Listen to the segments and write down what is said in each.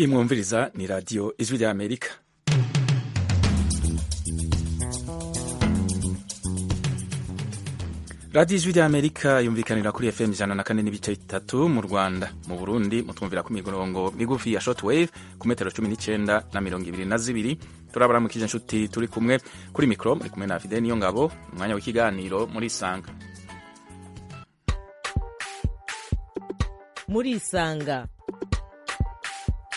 imwumviriza ni radiyo ijwi rya amerika radiyo ijwi rya amerika yumvikanira kuri fm ijana na kane n'ibice bitatu mu rwanda mu burundi mutwumvira ku mirongo migufi ya shotwave ku metero cumi n'icyenda na mirongo ibiri na zibiri turabaramukije inshuti turi kumwe kuri mikoro muri kumwe na fide niyo ngabo umwanya w'ikiganiro muri isanga muri isanga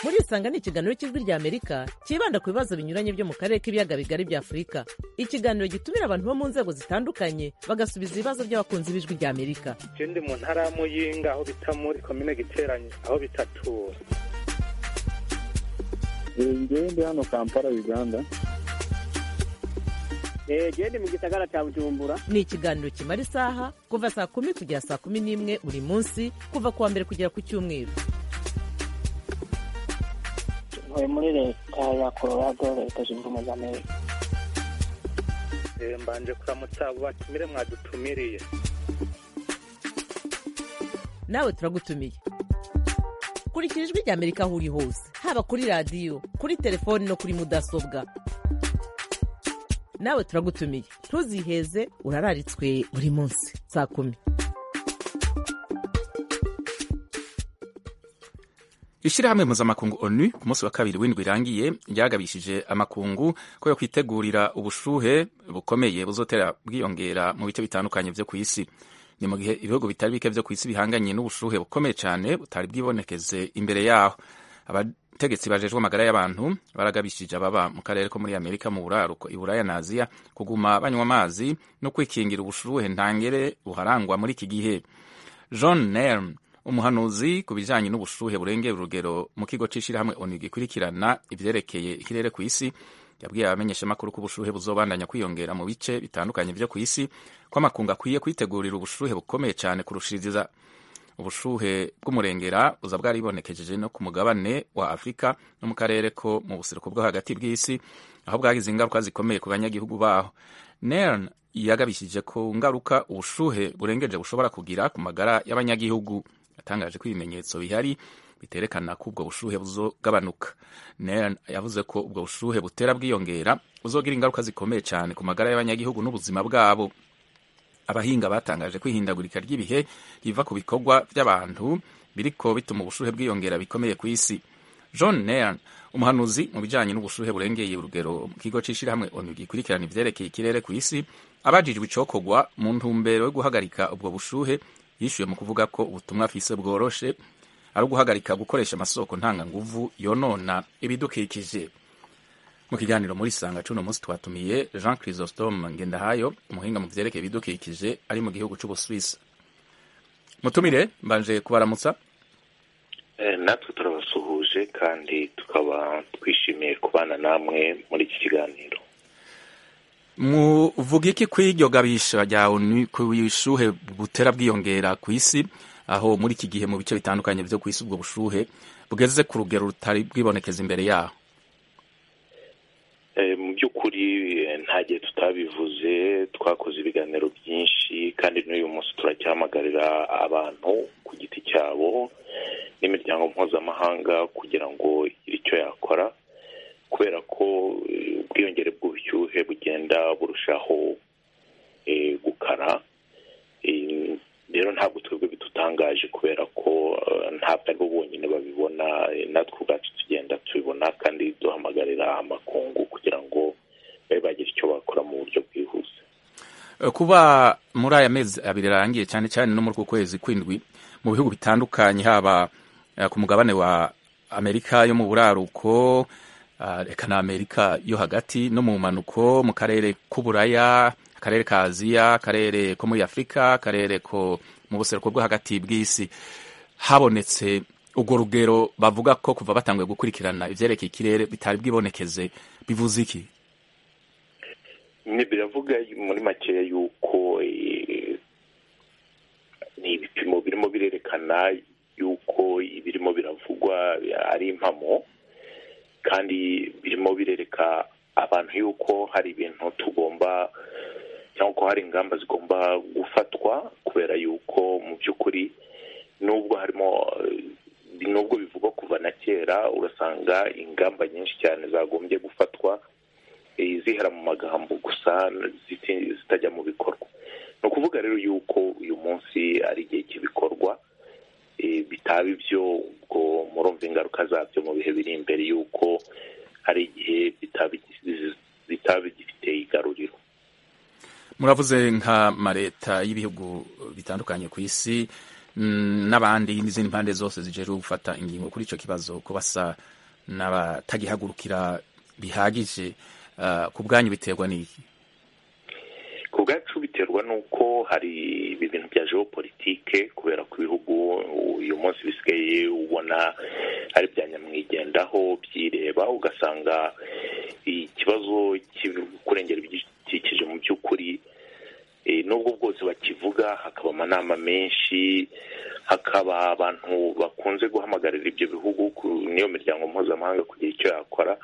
muri isanga ni ikiganiro cy'ijwi rya amerika cyibanda ku bibazo binyuranye byo mu karere k'ibiyaga bigari bya afurika ikiganiro gitumira abantu bo mu nzego zitandukanye bagasubiza ibibazo by'abakunzi b'ijwi rya amerika je ndi mu ntara y'amuyinga aho bita muri komine giteranye aho bitatura ngewe ndi hano kampala uganda jewe ndi mu gisagara ca bujumbura ni ikiganiro kimara isaha kuva saa kumi kugera saa kumi n'imwe buri munsi kuva ku wa mbere kugera ku cyumweru ntuye muri leta ya colorado leta zunze ubumwe za amerika Eh, mbanje kuramutsa abo batumire mwadutumiriye nawe turagutumiye kurikira ijwi rya amerika aho uri hose haba kuri radiyo kuri telefoni no kuri mudasobwa nawe turagutumiye ntuziheze urararitswe buri munsi saa kumi ishyirahamwe mpuzamakungu onu ku munsi wa kabiri w'indwi irangiye ryagabishije amakungu ko yo kwitegurira ubushuhe bukomeye buzotera bwiyongera mu bice bitandukanye byo ku isi ni mu gihe ibihugu bitari bike byo ku isi bihanganye n'ubushuhe bukomeye cyane butari bwibonekeze imbere yaho abategetsi bajejwe amagara y'abantu baragabishije ababa mu karere ko muri amerika mu buraruko iburaya na aziya kuguma banywa amazi no kwikingira ubushuhe ntangere buharangwa muri iki gihe john nerm umuhanuzi ku bijyanye n'ubushuhe burengera urugero mu kigo cy'ishyirahamwe onu gikurikirana ibyerekeye ikirere ku isi yabwiye abamenyeshamakuru ko ubushuhe buzobandanya kwiyongera mu bice bitandukanye byo ku isi ko amakungu akwiye kwitegurira ubushuhe bukomeye cyane kurushiriza ubushuhe bw'umurengera buza bwaribonekejeje no ku mugabane wa afurika no mu karere ko mu buseruko bwo hagati bw'isi aho bwagize ingaruka zikomeye ku banyagihugu baho nern yagabishije ku ngaruka ubushuhe burengeje bushobora kugira ku magara y'abanyagihugu yatangaje ko ibimenyetso bihari biterekana ko ubwo bushuhe buzogabanuka Nern yavuze ko ubwo bushuhe butera bwiyongera buzogira ingaruka zikomeye cyane ku magara y'abanyagihugu n'ubuzima bwabo abahinga batangaje ko ihindagurika ry'ibihe riva ku bikorwa by'abantu biriko bituma ubushuhe bwiyongera bikomeye ku isi john Nairn umuhanuzi mu bijyanye n'ubushuhe burengeye urugero mu kigo cy'ishyirahamwe onu gikurikirana ivyerekeye ikirere ku isi abajijwe icokorwa mu ntumbero yo guhagarika ubwo bushuhe yishyuye mu kuvuga ko ubutumwa afise bworoshe ari uguhagarika gukoresha amasoko ntanganguvu yonona ibidukikije mu kiganiro muri sanga cuno munsi twatumiye jean chrysostome ngendahayo umuhinga mu vyerekeye ibidukikije ari mu gihugu c'ubuswisi mutumire mbanje kubaramutsa Eh, natwe turabasuhuje kandi tukaba twishimiye kubana namwe muri iki kiganiro muvuga iki kw'iryo gabisha rya onu ku bushuhe butera bwiyongera ku isi aho muri iki gihe mu bice bitandukanye vyo ku isi ubwo bushuhe bugeze ku rugero rutari bwibonekeza imbere yaho Eh, mu by'ukuri eh, nta gihe tutabivuze twakoze ibiganiro byinshi kandi n'uyu munsi turacyahamagarira abantu ku giti cyabo n'imiryango mpuzamahanga kugira ngo igire icyo yakora kubera ko eh, ubwiyongere bw'ubushyuhe bugenda burushaho eh, gukara Eh, rero ntabwo twebwe bidutangaje kubera ko eh, ntabwo ari bo bonyine babibona eh, natwe ubwacu tugenda tubibona kandi duhamagarira amakungu kugira ngo babe bagira icyo bakora mu buryo bwihuse Eh, kuba muri aya mezi abiri arangiye cyane cyane no muri uku kwezi kw'indwi mu bihugu bitandukanye haba eh, ku mugabane wa amerika yo mu buraruko ah, eka na amerika yo hagati no mu mpanuko mu karere k'uburaya akarere ka aziya akarere ko muri afurika akarere ko mu buseruko bwo hagati bw'isi habonetse urwo rugero bavuga ko kuva batanguye gukurikirana ivyerekeye ikirere bitari bwibonekeze bivuze iki ni biravuga muri makeya yuko eh, ni ibipimo birimo birerekana yuko ibirimo biravugwa ari impamo kandi birimo birereka abantu yuko hari ibintu tugomba cyangwa ko hari ingamba zigomba gufatwa kubera yuko mu by'ukuri nubwo harimo eh, nubwo bivugwa kuva na kera urasanga ingamba nyinshi cyane zagombye gufatwa eh, zihera mu magambo gusa ziti- zitajya mu bikorwa ni ukuvuga rero yuko uyu munsi ari igihe cy'ibikorwa eh, bitaba ibyo ubwo murumva ingaruka zabyo mu bihe biri imbere yuko hari igihe bitaba igi- bitaba gifite igaruriro muravuze nk'amaleta y'ibihugu bitandukanye ku isi mm, n'abandi n'izindi mpande zose zijeje gufata ingingo kuri icyo kibazo ko basa n'abatagihagurukira bihagije ah, ku bwanyu biterwa n'iki ku bwacu biterwa n'uko hari ibintu bya geopolitike kubera ko ibihugu uyu munsi bisigaye ubona ari bya nyamwigendaho byireba ugasanga ikibazo cyo kurengera ibidukikije mu by'ukuri eh, nubwo bwose bakivuga hakaba amanama menshi hakaba abantu bakunze guhamagarira ibyo bihugu ku- n'iyo miryango mpuzamahanga kugira icyo yakora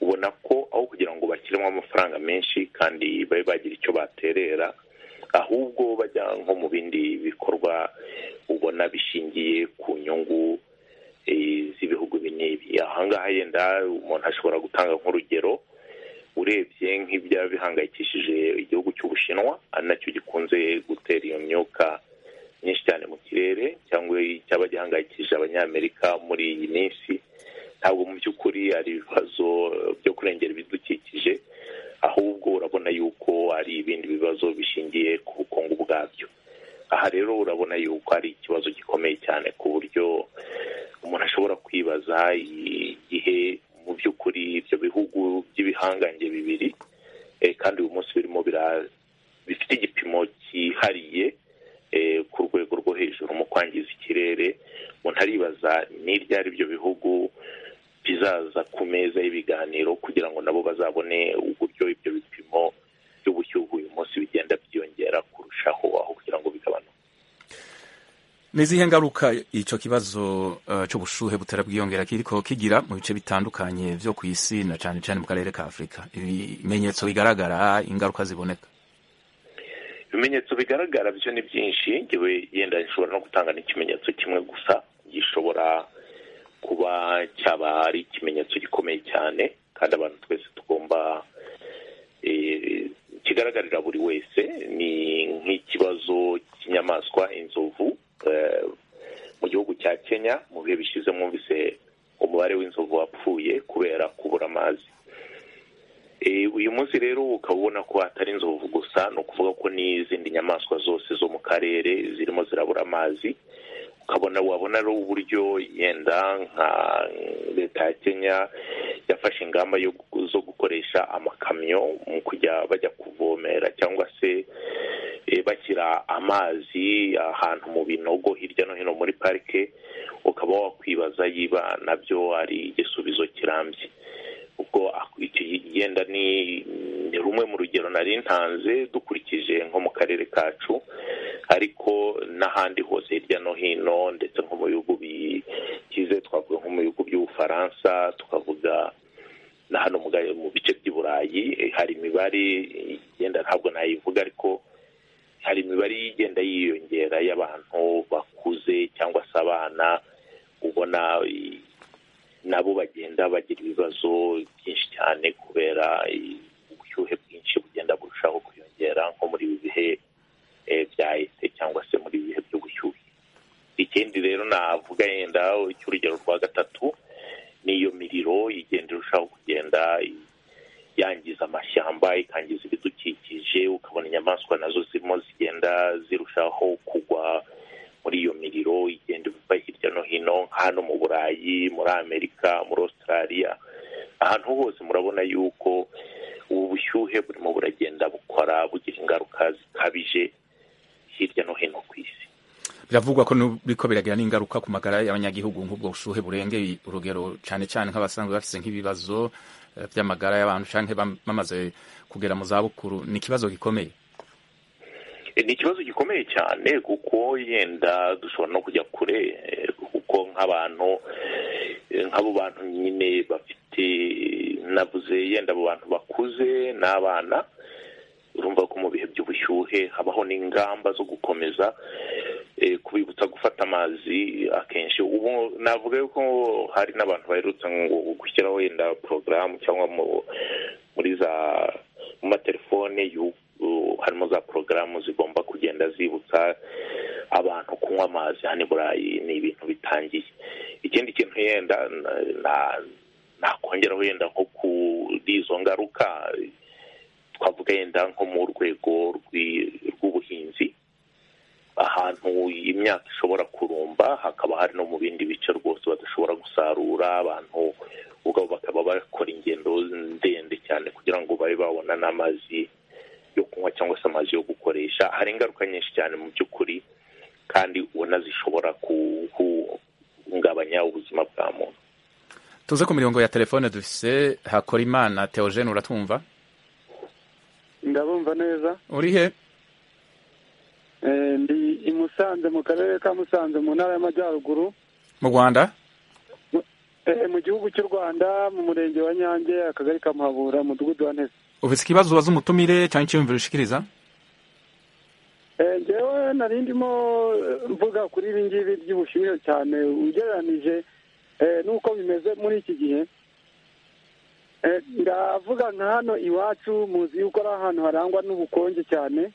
ubona ko aho kugira ngo bashyiremo amafaranga menshi kandi babe bagira icyo baterera ahubwo bajya nko mu bindi bikorwa ubona bishingiye ku nyungu eh, z'ibihugu bin'ibi ahangaha yenda umuntu ashobora gutanga nk'urugero urebye nk'ibya bihangayikishije igihugu cy'ubushinwa ari nacyo gikunze gutera iyo myuka myinshi cyane mu kirere cyangwa icyaba gihangayikishije abanyamerika muri iyi minsi ntabwo mu by'ukuri ari ibibazo byo kurengera ibidukikije ahubwo urabona yuko ari ibindi bibazo bishingiye ku bukungu bwabyo aha rero urabona yuko ari ikibazo gikomeye cyane ku buryo umuntu ashobora kwibaza igihe mu by'ukuri ibyo bihugu by'ibihangange bibiri eh, kandi uyu munsi birimo bira- bifite igipimo cyihariye eh, ku rwego rwo hejuru mu kwangiza ikirere umuntu aribaza n'iryo ari byo bihugu bizaza ku meza y'ibiganiro kugira ngo nabo bazabone uburyo ibyo bipimo by'ubushyuhe uyu munsi bigenda byiyongera kurushaho aho kugira ngo bigabanuke ni izihe ngaruka icyo kibazo ah, cy'ubushuhe butera bwiyongera kiriko kigira mu bice bitandukanye byo ku isi na cyane cyane mu karere ka afurika ibimenyetso bigaragara ingaruka ziboneka ibimenyetso bigaragara byo ni byinshi ngewe yenda nshobora no gutanga n'ikimenyetso kimwe gusa gishobora kuba cyaba ari ikimenyetso gikomeye cyane kandi abantu twese tugomba eh, kigaragarira buri wese ni nk'ikibazo cy'inyamaswa inzovu eh, mu gihugu cya kenya mu bihe bishize mwumvise umubare w'inzovu wapfuye kubera kubura amazi Eh, uyu munsi rero ukaba ubona ko atari inzovu gusa ni ukuvuga ko n'izindi nyamaswa zose zo mu karere zirimo zirabura amazi ukabona wabona ari uburyo yenda nka leta ya kenya yafashe ingamba yo gu- zo gukoresha amakamyo mu kujya bajya kuvomera cyangwa se eh, bashyira amazi ahantu mu binogo hirya no hino muri parike ukaba wakwibaza yiba nabyo ari igisubizo kirambye ubwo ak- icyo yenda ni ni rumwe mu rugero nari ntanze dukurikije nko mu karere kacu ariko n'ahandi hose hirya no hino ndetse nko mu bihugu bikize twavuga nko mu bihugu by'ubufaransa tukavuga na hano mu ga- mu bice by'i burayi eh, hari imibare igenda ntabwo nayivuga ariko hari imibare igenda yiyongera y'abantu bakuze cyangwa se abana ubona i- nabo bagenda bagira ibibazo byinshi cyane kubera i- ubushyuhe bwinshi bugenda burushaho kwiyongera nko muri ibi bihe eh, byahise cyangwa se muri ibi bihe by'ubushyuhe ikindi rero navuga yenda cy'urugero rwa gatatu n'iyo miriro igenda irushaho kugenda i- yangiza amashyamba ikangiza ibidukikije ukabona inyamaswa nazo zirimo zigenda zirushaho kugwa muri iyo miriro igenda iva hirya no hino nka hano mu burayi muri amerika muri australia ahantu hose murabona yuko ubu bushyuhe burimo buragenda bukora bugira ingaruka zikabije hirya no hino ku isi biravugwa ko biriko biragira n'ingaruka ku magara y'abanyagihugu nk'ubwo bushuhe burengeye urugero cyane cyane nk'abasanzwe bafite nk'ibibazo eh, by'amagara y'abantu cyangwa bam- bamaze kugera mu zabukuru ni ikibazo gikomeye ni ikibazo gikomeye cyane kuko yenda dushobora no kujya kure eh, kuko nk'abantu eh, nk'abo bantu nyine bafite navuze yenda abo bantu bakuze n'abana urumva ko mu bihe by'ubushyuhe habaho n'ingamba zo gukomeza eh, kubibutsa gufata amazi akenshi ubu navuga yuko hari n'abantu baherutse ngo gushyiraho wenda porogaramu cyangwa mu- muri za mu matelefone yu- u- harimo za porogaramu zigomba kugenda zibutsa abantu kunywa amazi hano i burayi ni ibintu bitangiye ikindi kintu yenda na- na- nakongeraho yenda nko kuri izo ngaruka twavuga yenda nko mu rwego rw'i- rw'ubuhinzi ahantu imyaka ishobora kurumba hakaba hari no mu bindi bice rwose badashobora gusarura abantu ubwabo bakaba bakora ingendo ndende cyane kugira ngo babe babona n'amazi yo kunywa cyangwa se amazi yo gukoresha hari ingaruka nyinshi cyane mu by'ukuri kandi ubona zishobora guhungabanya ubuzima bwa muntu tuze ku mirongo ya telefone dufise hakorimana teogene uratwumva ndabumva neza uri he Eh, ndi i Musanze mu karere ka Musanze mu ntara y'Amajyaruguru mu rwanda Eh, mu gihugu cy'u Rwanda mu murenge wa Nyange akagari ka Muhabura umudugudu wa Ntese ufise ikibazo ubaza umutumire cyangwa icyiyumviro ushikiriza Eh, njyewe nari ndimo eh, mvuga kuri ibi ngibi by'ubushyuhe cyane ugereranije eh, n'uko bimeze muri iki gihe Eh, ndavuga nka hano iwacu muzi yuko ari ahantu harangwa n'ubukonje cyane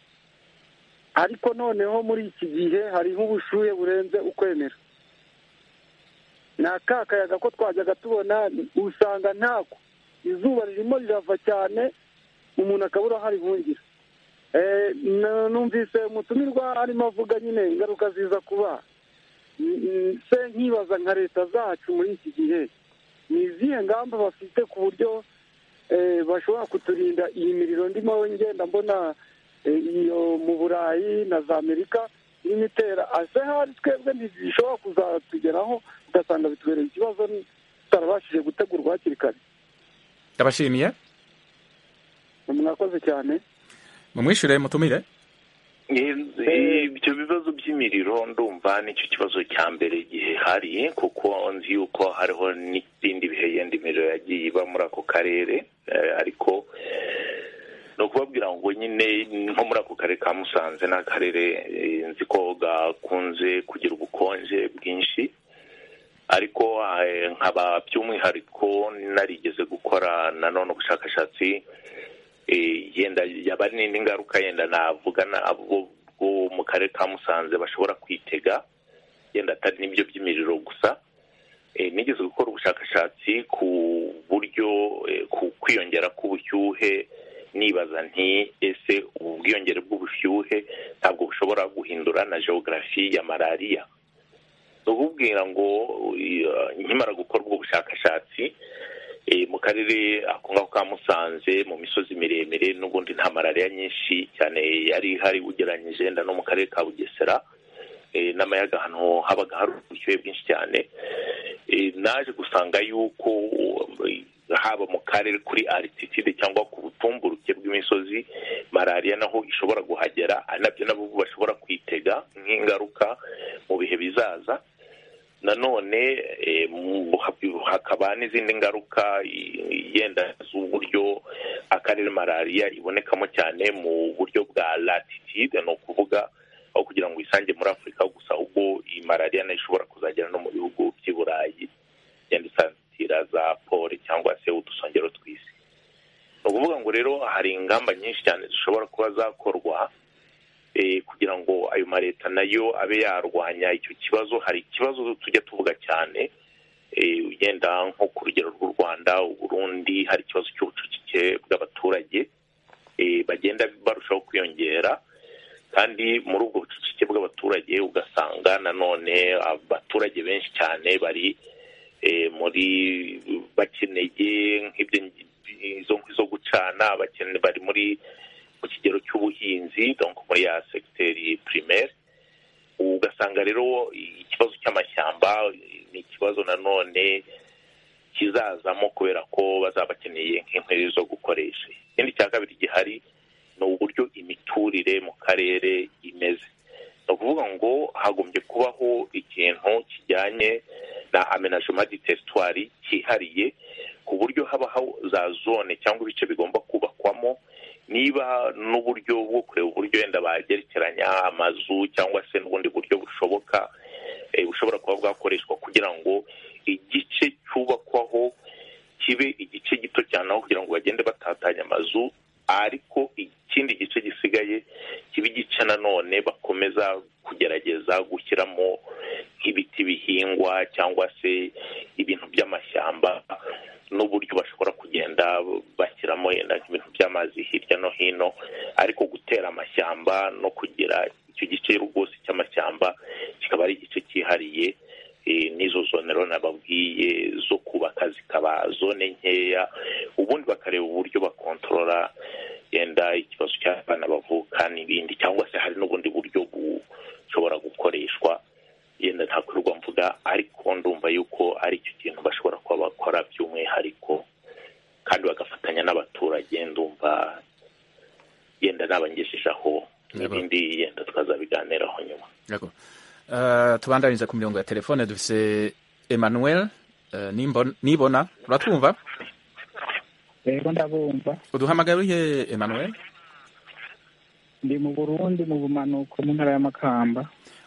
ariko noneho muri iki gihe hariho ubushyuhe burenze ukwemera ni aka kayaga ko twajyaga tubona usanga ntako izuba ririmo rirava cyane umuntu akabura aho arihungira Eh, n- numvise umutumirwa arimo avuga nyine ingaruka ziza kuba N- n- se nkibaza nka leta zacu muri iki gihe ni izihe ngamba bafite ku buryo eh, bashobora kuturinda iyi miriro ndimo ngenda mbona eh, iyo mu burayi na za amerika irimo itera ase hari twebwe ntizishobora kuzatugeraho ugasanga bitubereye ikibazo tutarabashije gutegurwa hakiri kare ndabashimiye mwakoze cyane mumwishyure mutumire ibyo bibazo by'imiriro ndumva nicyo kibazo cya mbere gihari kuko nzi yuko hariho n'ibindi bihe yenda imiriro yagiye iba muri ako karere eh, ariko ni ukubabwira ngo nyine nko muri ako karere ka musanze ni akarere eh, nzi ko gakunze kugira ubukonje bwinshi ariko eh, nkaba by'umwihariko narigeze gukora nanone ubushakashatsi eh, yenda yaba ari n'indi ngaruka yenda navugana abo bo mu karere ka musanze bashobora kwitega yenda atari n'ibyo by'imiriro gusa Eh, nigeze gukora ubushakashatsi ku buryo eh, ku kwiyongera k'ubushyuhe nibaza nti ese ubu bwiyongere bw'ubushyuhe ntabwo bushobora guhindura na geogarafi ya malariya ni ukubwira ngo eh, nkimara gukora ubwo bushakashatsi eh, mu karere ako ngako ka musanze mu misozi miremire n'ubundi nta malariya nyinshi cyane yari ihari ugereranyije wenda no mu karere ka bugesera eh, n'amayaga ahantu habaga hari ubushyuhe bwinshi cyane Eh, naje gusanga yuko eh, haba mu karere kuri altitude cyangwa ku butumburuke bw'imisozi malariya naho ishobora guhagera ari nabyo nabo bashobora kwitega nk'ingaruka mu bihe bizaza nanone eh, mu- hak- hakaba n'izindi ngaruka i- yenda z'uburyo akarere malariya ibonekamo cyane mu buryo bwa latitude ni ukuvuga aho kugira ngo isange muri afurika gusa ubwo iyi malariya nayo ishobora kuzagera no mu bihugu by'i burayi yenda isatira za pole cyangwa se udusongero tw'isi ni ukuvuga ngo rero hari ingamba nyinshi cyane zishobora kuba zakorwa eh, kugira ngo ayo mareta nayo abe yarwanya icyo kibazo hari ikibazo tujya tuvuga cyane eh, ugenda nko ku rugero rw'u rwanda uburundi hari ikibazo cy'ubucucike bw'abaturage eh, bagenda barushaho kwiyongera kandi muri ubwo bucucike bw'abaturage ugasanga nanone abaturage benshi cyane bari eh, muri bakeneye nk'ibyo izo nkwi zo gucana bakene- bari muri mu kigero cy'ubuhinzi donc muri ya segiteri primaire ugasanga rero ikibazo cy'amashyamba ni ikibazo nanone kizazamo kubera ko bazaba bakeneye nk'inkwi zo gukoresha ikindi cya kabiri gihari ni uburyo imiturire mu karere imeze ni ukuvuga ngo hagombye kubaho ikintu kijyanye na amenajema di teritwari cyihariye ku buryo habaho za zone cyangwa ibice bigomba kubakwamo niba n'uburyo bwo kureba uburyo wenda bagerekeranya amazu cyangwa se n'ubundi buryo bushoboka eh, bushobora kuba bwakoreshwa kugira ngo igice cyubakwaho kibe igice gito cyane aho kugira ngo bagende batatanya amazu ariko ikindi gice gisigaye kiba igice nanone bakomeza kugerageza gushyiramo nk'ibiti bihingwa cyangwa se ibintu by'amashyamba n'uburyo bashobora kugenda bashyiramo yenda nk'ibintu by'amazi hirya no hino ariko gutera amashyamba no kugira icyo gice rwose cy'amashyamba kikaba ari igice cyihariye eh, n'izo zone rero nababwiye zo kubaka zikaba zone nkeya ubundi bakareba uburyo bakontorora yenda ikibazo cy'abana bavuka n'ibindi cyangwa se hari n'ubundi buryo bushobora gukoreshwa yenda nta kwirwa mvuga ariko ndumva yuko ari icyo kintu bashobora kuba bakora by'umwihariko kandi bagafatanya n'abaturage ndumva yenda nabangejejeho Yego. n'ibindi yenda twazabiganiraho nyuma D'accord. Uh, tubandanyiriza ku mirongo ya telefone dufise Emmanuel uh, nimbon- nibona uratwumva rero ndabumva uduhamagara urihe Emmanuel ndi mu burundi mu bumanuko mu ntara y'amakamba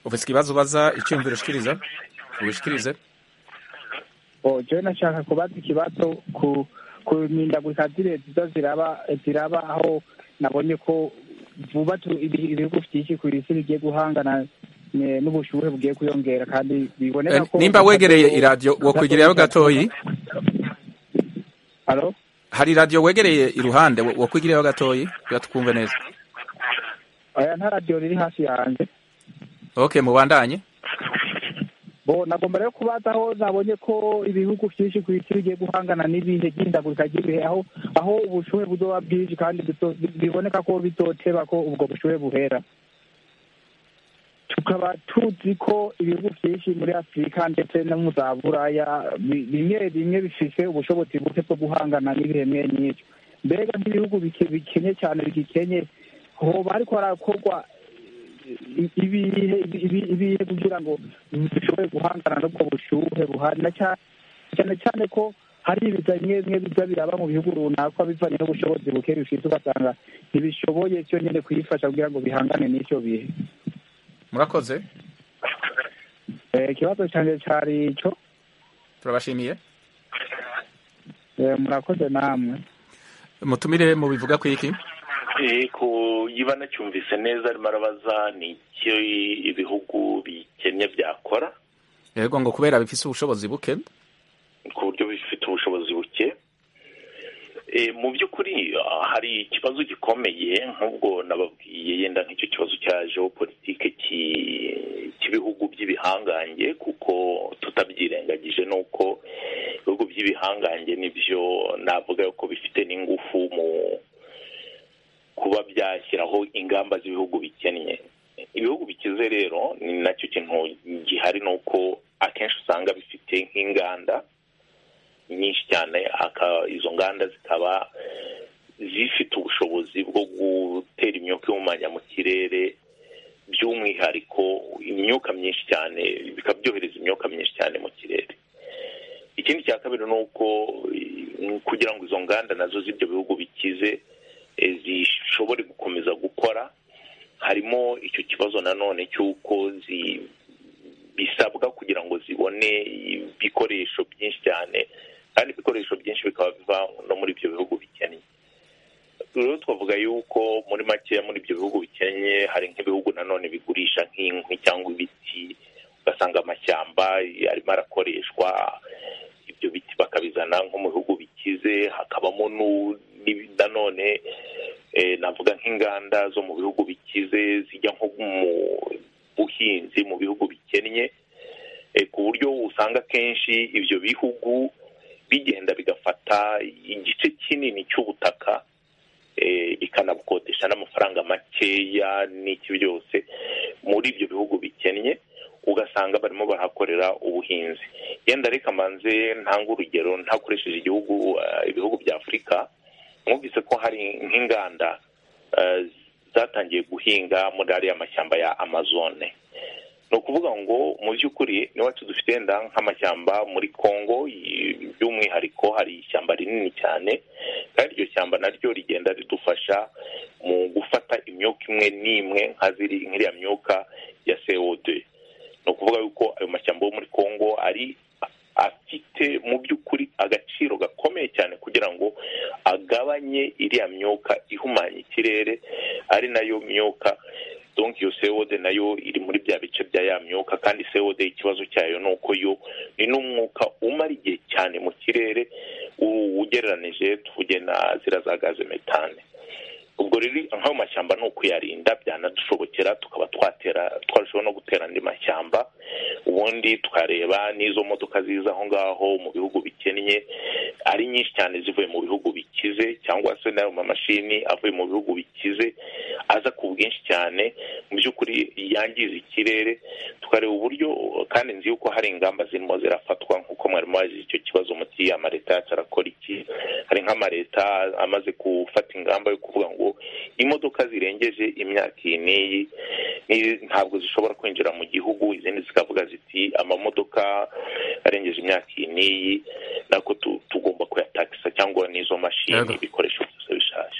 ufise ikibazo ubaza icyumviro ushikiriza ubishikirize o jewe nashaka kubaza ikibazo ku ku mihindagurika zireza ziraba zirabaho nabonye ko vuba tu- ibi- ibihugu byinshi ku isi bigiye guhangana ne- n'ubushuhe bugiye kwiyongera kandi biboneka Eh, ko nimba wegereye iradiyo wokwegereyeho gatoyi Alo? hari iradiyo wegereye iruhande wo- wokwegereyeho gatoyi kugira tukumve neza oya nta radiyo riri hafi yanjye okay mubandanye bo nagomba rero kubaza aho nabonye ko ibihugu byinshi ku isi bigiye guhangana n'ibihe by'indagurika ry'ibihe aho aho ubushuhe buzoba bwinshi kandi bizo- biboneka ko bizoteba ko ubwo bushuhe buhera tukaba tuzi ko ibihugu byinshi muri afurika ndetse no mu za buraya bi- bimwe bimwe bifise ubushobozi buke bwo guhangana n'ibihe mwe nyinshi mbega nk'ibihugu bike- bikenye cyane bigikenye hoba hariko harakorwa ibihe ibi- ibihe kugira ngo dushobore guhangana n'ubwo bushuhe buhari na cya- cyane cyane ko hari ibiza bimwe bimwe biza biraba mu bihugu runaka bivanye n'ubushobozi buke bifite ugasanga ntibishoboye cyonyine kuyifasha kugira ngo bihangane n'icyo bihe murakoze Eh, ikibazo cyane cyari icyo turabashimiye Eh, murakoze namwe mutumire mu bivuga ku iki yego niba nacyumvise neza arimo arabaza ni icyo ibihugu bikennye byakora yego ngo kubera bifise ubushobozi buke ku buryo bifite ubushobozi buke Eh, mu by'ukuri ah, hari ikibazo gikomeye nk'ubwo nababwiye yenda nk'icyo kibazo cya geopolitike ki- cy'ibihugu by'ibihangange kuko tutabyirengagije ni uko ibihugu by'ibihangange nibyo navuga ko bifite n'ingufu mu kuba byashyiraho ingamba z'ibihugu bikennye ibihugu bikize rero ni nacyo kintu gihari ni uko akenshi usanga bifite nk'inganda nyinshi cyane aka- izo nganda zikaba zifite ubushobozi bwo gutera imyuka ihumanya mu kirere by'umwihariko imyuka myinshi cyane bikaba byohereza imyuka myinshi cyane mu kirere ikindi cya kabiri ni uko eh, kugira ngo izo nganda nazo z'ibyo bihugu bikize eh, zishobore gukomeza gukora harimo icyo kibazo nanone cy'uko zi- bisabwa kugira ngo zibone ibikoresho byinshi cyane kandi ibikoresho byinshi bikaba biva no muri ibyo bihugu bikennye rero twavuga yuko muri makeya muri ibyo bihugu bikennye hari nk'ibihugu nanone bigurisha nk'inkwi cyangwa ibiti ugasanga amashyamba arimo arakoreshwa ibyo biti bakabizana nko mu bihugu bikize hakabamo nu- n'ibi- nanone eh, navuga nk'inganda zo mu bihugu bikize zijya nko mu buhinzi mu bihugu bikennye eh, ku buryo usanga akenshi ibyo bihugu bigenda bigafata igice kinini cy'ubutaka eh, bikanabukodesha n'amafaranga makeya n'iki byose muri ibyo bihugu bikennye ugasanga barimo barahakorera ubuhinzi yenda reka mbanze ntanga urugero ntakoresheje igihugu eh, ibihugu bya afurika mwumvise ko hari nk'inganda eh, zatangiye guhinga muri ariya mashyamba ya amazone ni ukuvuga ngo mu by'ukuri n'iwacu dufite wenda nk'amashyamba muri congo by'umwihariko hari ishyamba rinini cyane kandi iryo shyamba naryo rigenda ridufasha mu gufata imyuka imwe n'imwe nk'iriya myuka ya CO2 ni ukuvuga yuko ayo mashyamba yo muri congo ari afite mu by'ukuri agaciro gakomeye cyane kugira ngo agabanye iriya myuka ihumanya ikirere ari nayo myuka donk iyo sewode nayo iri muri bya bice bya ya myuka kandi sewode ikibazo cyayo ni uko yo ni n'umwuka umara igihe cyane mu kirere ugereranije tuvuge na ziriya za gaze metane ubwo rero nk'ayo mashyamba ni ukuyarinda byanadushobokera tukaba twatera twarushaho no gutera andi mashyamba ubundi tukareba n'izo modoka ziza aho ngaho mu bihugu bikennye ari nyinshi cyane zivuye mu bihugu bikize cyangwa se n'ayo mamashini avuye mu bihugu bikize aza ku bwinshi cyane mu by'ukuri yangiza ikirere tukareba uburyo kandi nzi yuko hari ingamba zirimo zirafatwa nk'uko mwari mubazi icyo kibazo muti amaleta yacu arakora iki hari nk'amaleta amaze gufata ingamba yo kuvuga ngo imodoka zirengeje imyaka iyi n'iyi ntabwo zishobora kwinjira mu gihugu izindi zikavuga ziti amamodoka arengeje imyaka iyi n'iyi nako tugomba kuyatakisa cyangwa n'izo mashini ibikoresho byose bishaje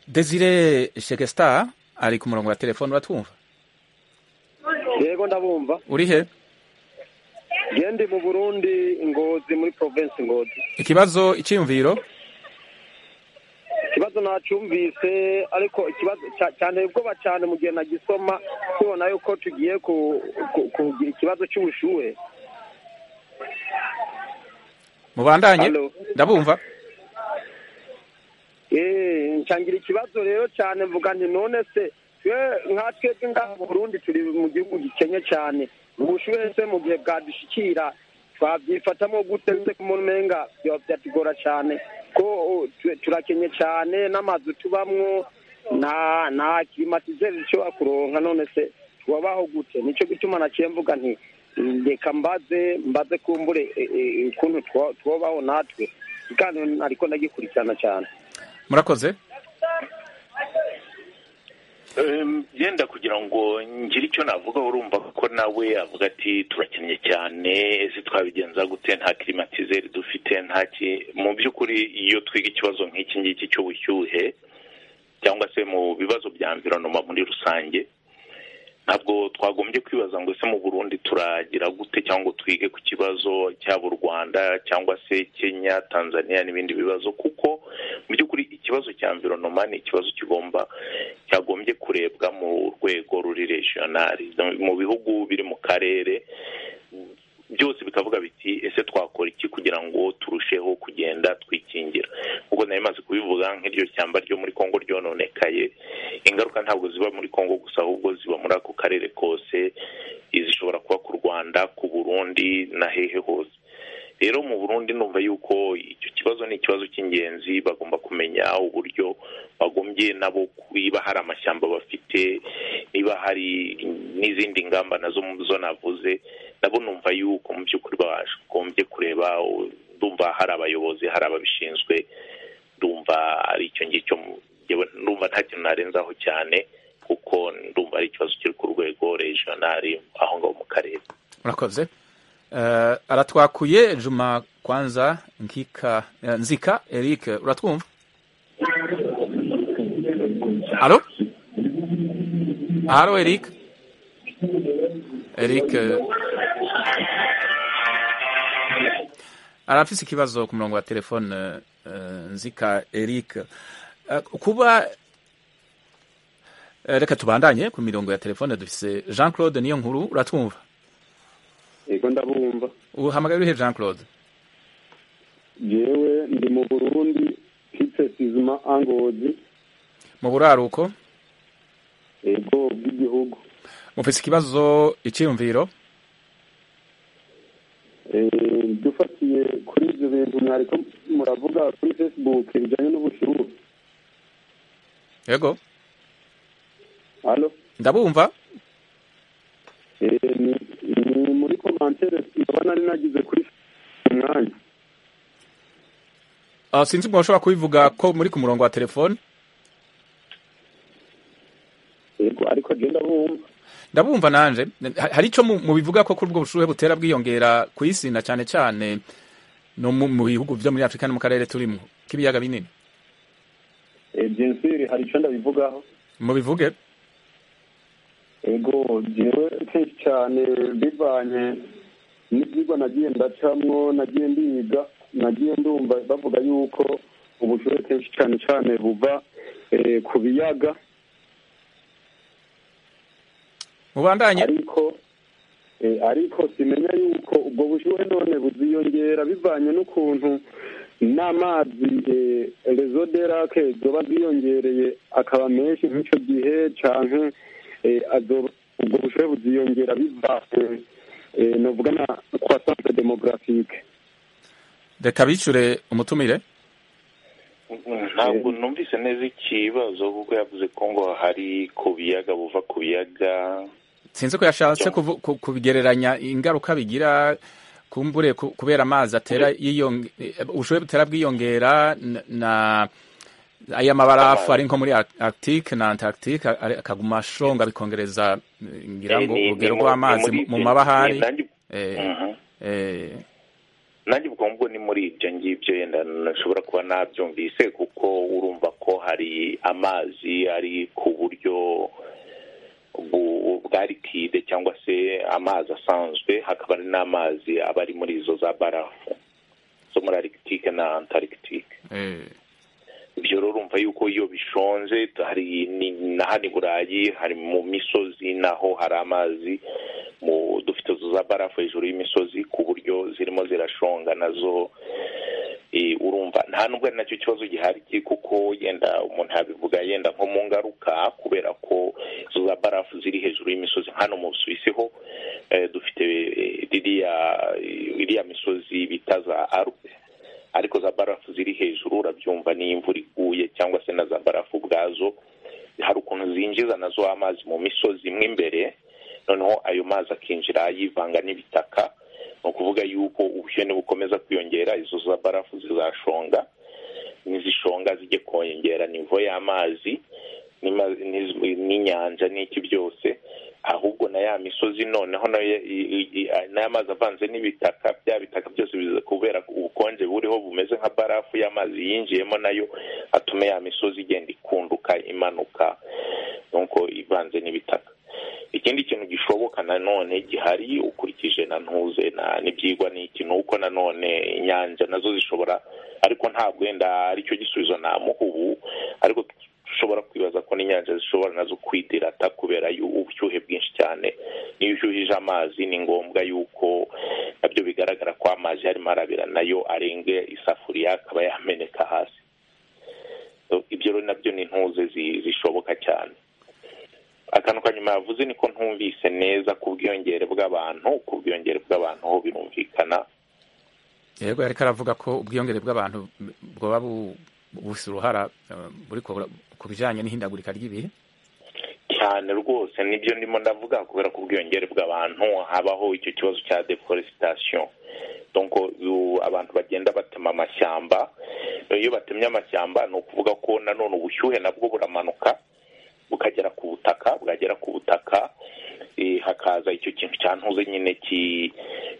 desire shekesta ari ku murongo wa telefone uratwumva yego ndabumva uri he gendi mu burundi ngozi muri provinsi ngozi ikibazo icyiyumviro ikibazo nacumvise ariko ikibazo cyane ubwoba cyane mu gihe nagisoma tubona yuko tugiye kugira ikibazo cy'ubushuhe mubandanye ndabumva ncangira ikibazo rero cyane mvuga nti none se nka twebwe ngaha mu burundi turi mu gihugu gikenye cyane ubushuhe se mu gihe bwadushikira twabyifatamo guteze ku mumenga byatugora cyane ko turakenye cyane n'amazu tubamwo nta nta kirimatizeri zishobora kuronka none se tubabaho gute nicyo gituma naciye mvuga nti reka mbaze mbaze kumbure ukuntu tubabaho natwe kandi ariko ndagikurikirana cyane murakoze yenda kugira ngo ngire icyo navuga urumva ko nawe avuga ati turakennye cyane ese twabigenza gute nta kirimatizeri dufite nta ki mu by'ukuri iyo twiga ikibazo nk'iki ngiki cy'ubushyuhe cyangwa se mu bibazo bya mvironoma muri rusange ntabwo twagombye kwibaza ngo ese mu burundi turagira gute cyangwa twige ku kibazo cyaba u rwanda cyangwa se kenya tanzania n'ibindi bibazo kuko mu by'ukuri ikibazo cya mvironoma ni ikibazo kigomba cyagombye kurebwa mu rwego ruri regionali mu bihugu biri mu karere byose bikavuga biti ese twakora iki kugira ngo turusheho kugenda twikingira kuko nari maze kubivuga nk'iryo shyamba ryo muri congo ryononekaye ingaruka ntabwo ziba muri congo gusa ahubwo ziba muri ako karere kose zishobora kuba ku rwanda ku burundi na hehe hose rero mu burundi numva yuko icyo kibazo ni ikibazo cy'ingenzi bagomba kumenya uburyo bagombye nabo niba hari amashyamba bafite niba hari n'izindi ngamba nazo zo navuze nabo numva yuko mu by'ukuri bagombye kureba ndumva hari abayobozi hari ababishinzwe ndumva ari icyo ngicyo ndumva nta kintu narenzaho cyane kuko ndumva ari ikibazo kiri ku rwego regionali aho ngaho mu karere murakoze aratwakuye juma kwanza nkika nzika eric uratwumva alo alo eric eric arafise ikibazo ku murongo wa telefone nzika eric kuba reka tubandanye ku mirongo ya telefone dufise jean claude niyo nkuru uratwumva yego ndabumva uhamagaye urihe jean claude yewe ndi mu burundi hitse sizima angozi mu buraruko yego bw'igihugu mufise ikibazo icyiyumviro dufatiye kuri ibyo bintu mwariko muravuga kuri facebook bijyanye n'ubushyuhe yego halo ndabumva ni muri komantere nkaba nari nagize kuri umwanya sinzi umuntu ushobora kubivuga ko muri ku murongo wa telefone yego ariko agenda bumva ndabumva nanje hari ico mubivuga ko kuri ubwo bushuhe butera bwiyongera ku isi na cyane cyane no mu bihugu byo muri afurika no mu karere turimo k'ibiyaga binini byensiri hari icyo ndabivugaho mubivuge ego jewe kenshi cyane bivanye n'ibyigwa nagiye ndacamwo nagiye ndiga nagiye ndumva bavuga yuko ubushure kenshi cyane cyane buva ku biyaga mubandanye ariko ariko simenya yuko ubwo bushuhe none buziyongera bivanye n'ukuntu n'amazi rezo derake zoba ziyongereye akaba menshi nk'icyo gihe canke ubwo bushuhe buziyongera bivanye novuga na croissance demographique reka bicure umutumire ntabwo numvise neza ikibazo kuko yavuze ko ngo hari ku biyaga buva ku biyaga sinzi ko yashatse kubigereranya ingaruka bigira kumbure kubera amazi atera ubushobozi butera bwiyongera na aya mabarafu ari nko muri Arctique na Antarctique akaguma ashonga bikongereza ngira ngo urugero rw'amazi mu mabahari nanjye ubwo mbwo ni muri ibyo ngibyo yenda nashobora kuba nabyumvise kuko urumva ko hari amazi ari ku buryo bwa likide cyangwa se amazi asanzwe hakaba hari n'amazi aba ari muri izo za barafu zo muri Arctique na Antarctique ibyo rero urumva yuko iyo bishonze hari na hano i burayi hari mu misozi naho hari amazi dufite za barafu hejuru y'imisozi ku buryo zirimo zirashonga nazo urumva nta nubwo ari nacyo kibazo gihari kuko yenda umuntu yabivuga yenda nko mu ngaruka kubera ko izo za barafu ziri hejuru y'imisozi hano mu busuwisi ho dufite iriya misozi bita za arupe ariko za barafu ziri hejuru urabyumva n'iyo imvura iguye cyangwa se na za barafu ubwazo hari ukuntu zinjiza nazo amazi mu misozi imwe imbere noneho ayo mazi akinjira yivanga n'ibitaka ni ukuvuga yuko ubushyuhe nibukomeza kwiyongera izo za barafu zizashonga n'izishonga zijye kongera nivo y'amazi n'inyanja n'iki byose ahubwo na ya misozi noneho n'aya mazi avanze n'ibitaka bya bitaka byose biza kubera ubukonje buriho bumeze nka barafu y'amazi yinjiyemo nayo atume ya misozi igenda ikunduka imanuka nuko ivanze n'ibitaka ikindi kintu gishoboka nanone gihari ukurikije na ntuze n'ibyigwa n'iki ni uko nanone inyanja nazo zishobora ariko ntabwo wenda aricyo gisubizo namuha ubu ariko ushobora kwibaza ko n'inyanja zishobora nazo kwidirata kubera ubushyuhe bwinshi cyane niyo ushyuhije amazi ni ngombwa yuko nabyo bigaragara ko amazi arimo arabira nayo arenge isafuriya akaba yameneka hasi ibyo rero nabyo ni intuze zishoboka cyane akantu ka nyuma yavuze ni ko ntumvise neza ku bwiyongere bw'abantu ku bwiyongere bw'abantu ho birumvikana yego ariko aravuga ko ubwiyongere bw'abantu bwaba bufite uruhara buri ku bijyanye n'ihindagurika ry'ibihe cyane rwose nibyo ndimo ndavuga kubera ko ubwiyongere bw'abantu habaho icyo kibazo cya deforestation donko abantu bagenda batema amashyamba iyo batemye amashyamba ni ukuvuga ko nanone ubushyuhe nabwo buramanuka bukagera ku butaka bwagera ku butaka hakaza icyo kintu cya ntuze nyine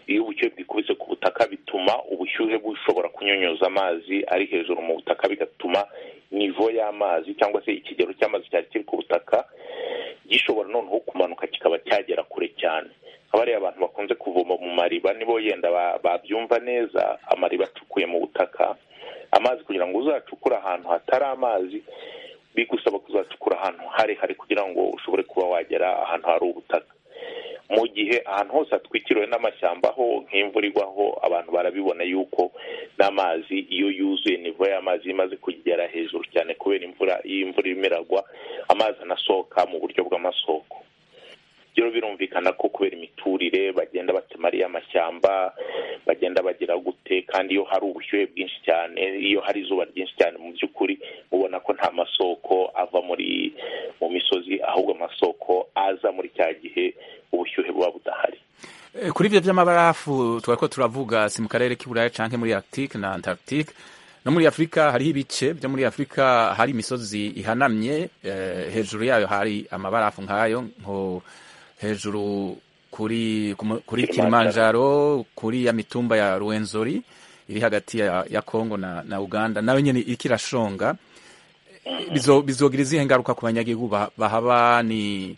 iyo ubushyuhe bwikubise ku butaka bituma ubushyuhe bushobora kunyunyuza amazi ari hejuru mu butaka bigatuma nivo y'amazi cyangwa se ikigero cy'amazi cyari kiri ku butaka gishobora noneho kumanuka kikaba cyagera kure cyane haba hari abantu bakunze kuvoma mu mariba nibo yenda babyumva neza amariba acukuye mu butaka amazi kugira ngo uzacukure ahantu hatari amazi bigusaba kuzacukura ahantu harehare kugira ngo ushobore kuba wagera ahantu hari ubutaka mu gihe ahantu hose hatwikiriwe n'amashyamba ho nk'imvura igwaho abantu barabibona yuko n'amazi iyo yuzuye nivo y'amazi imaze kugera hejuru cyane kubera imvura iyo imvura irimo iragwa amazi anasohoka mu buryo bw'amasoko rero birumvikana ko kubera imiturire bagenda batema ariyo amashyamba bagenda bagira gute kandi iyo hari ubushyuhe bwinshi cyane iyo hari izuba ryinshi cyane mu by'ukuri ubona ko nta masoko ava muri mu misozi ahubwo amasoko aza muri cya gihe ubushyuhe buba budahari kuri ibyo by'amabarafu twari ko turavuga si mu karere k'iburayi cyangwa muri Arctique na Antarctique no muri afurika hariho ibice byo muri afurika hari imisozi ihanamye hejuru yayo hari amabarafu nk'ayo nko hejuru kuri kuri Kilimanjaro kuri ya mitumba ya Ruwenzori iri hagati ya, ya Kongo na, na Uganda nayo nyene ikirashonga bizo bizogira izihe ngaruka ku banyagihugu bahaba ni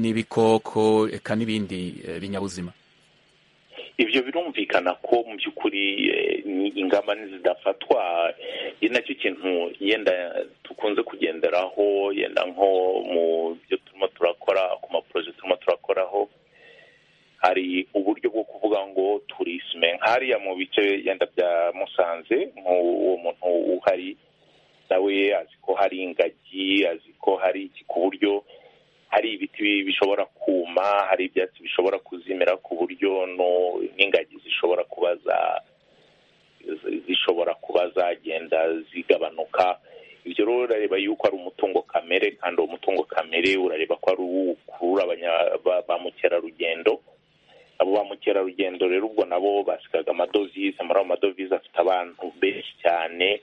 n'ibikoko eka n'ibindi eh, binyabuzima ibyo birumvikana ko mu by'ukuri ingamba ntizidafatwa ni nacyo kintu yenda dukunze kugenderaho yenda nko mu byo turimo turakora ku maporoje turimo turakoraho hari uburyo bwo kuvuga ngo turisme nk'hariya mu bice yenda bya musanze nk'uwo muntu uhari nawe azi ko hari ingagi azi ko hari iki ku buryo hari ibiti bishobora kuma hari ibyatsi bishobora kuzimira ku buryo n'ingagi zishobora kuba zishobora kuba zagenda zigabanuka ibyo rero urareba yuko ari umutungo kamere kandi uwo mutungo kamere urareba ko ari uwukurura ba mukerarugendo abo ba mukerarugendo rero ubwo nabo basigaga amadovize muri ayo madovize afite abantu benshi cyane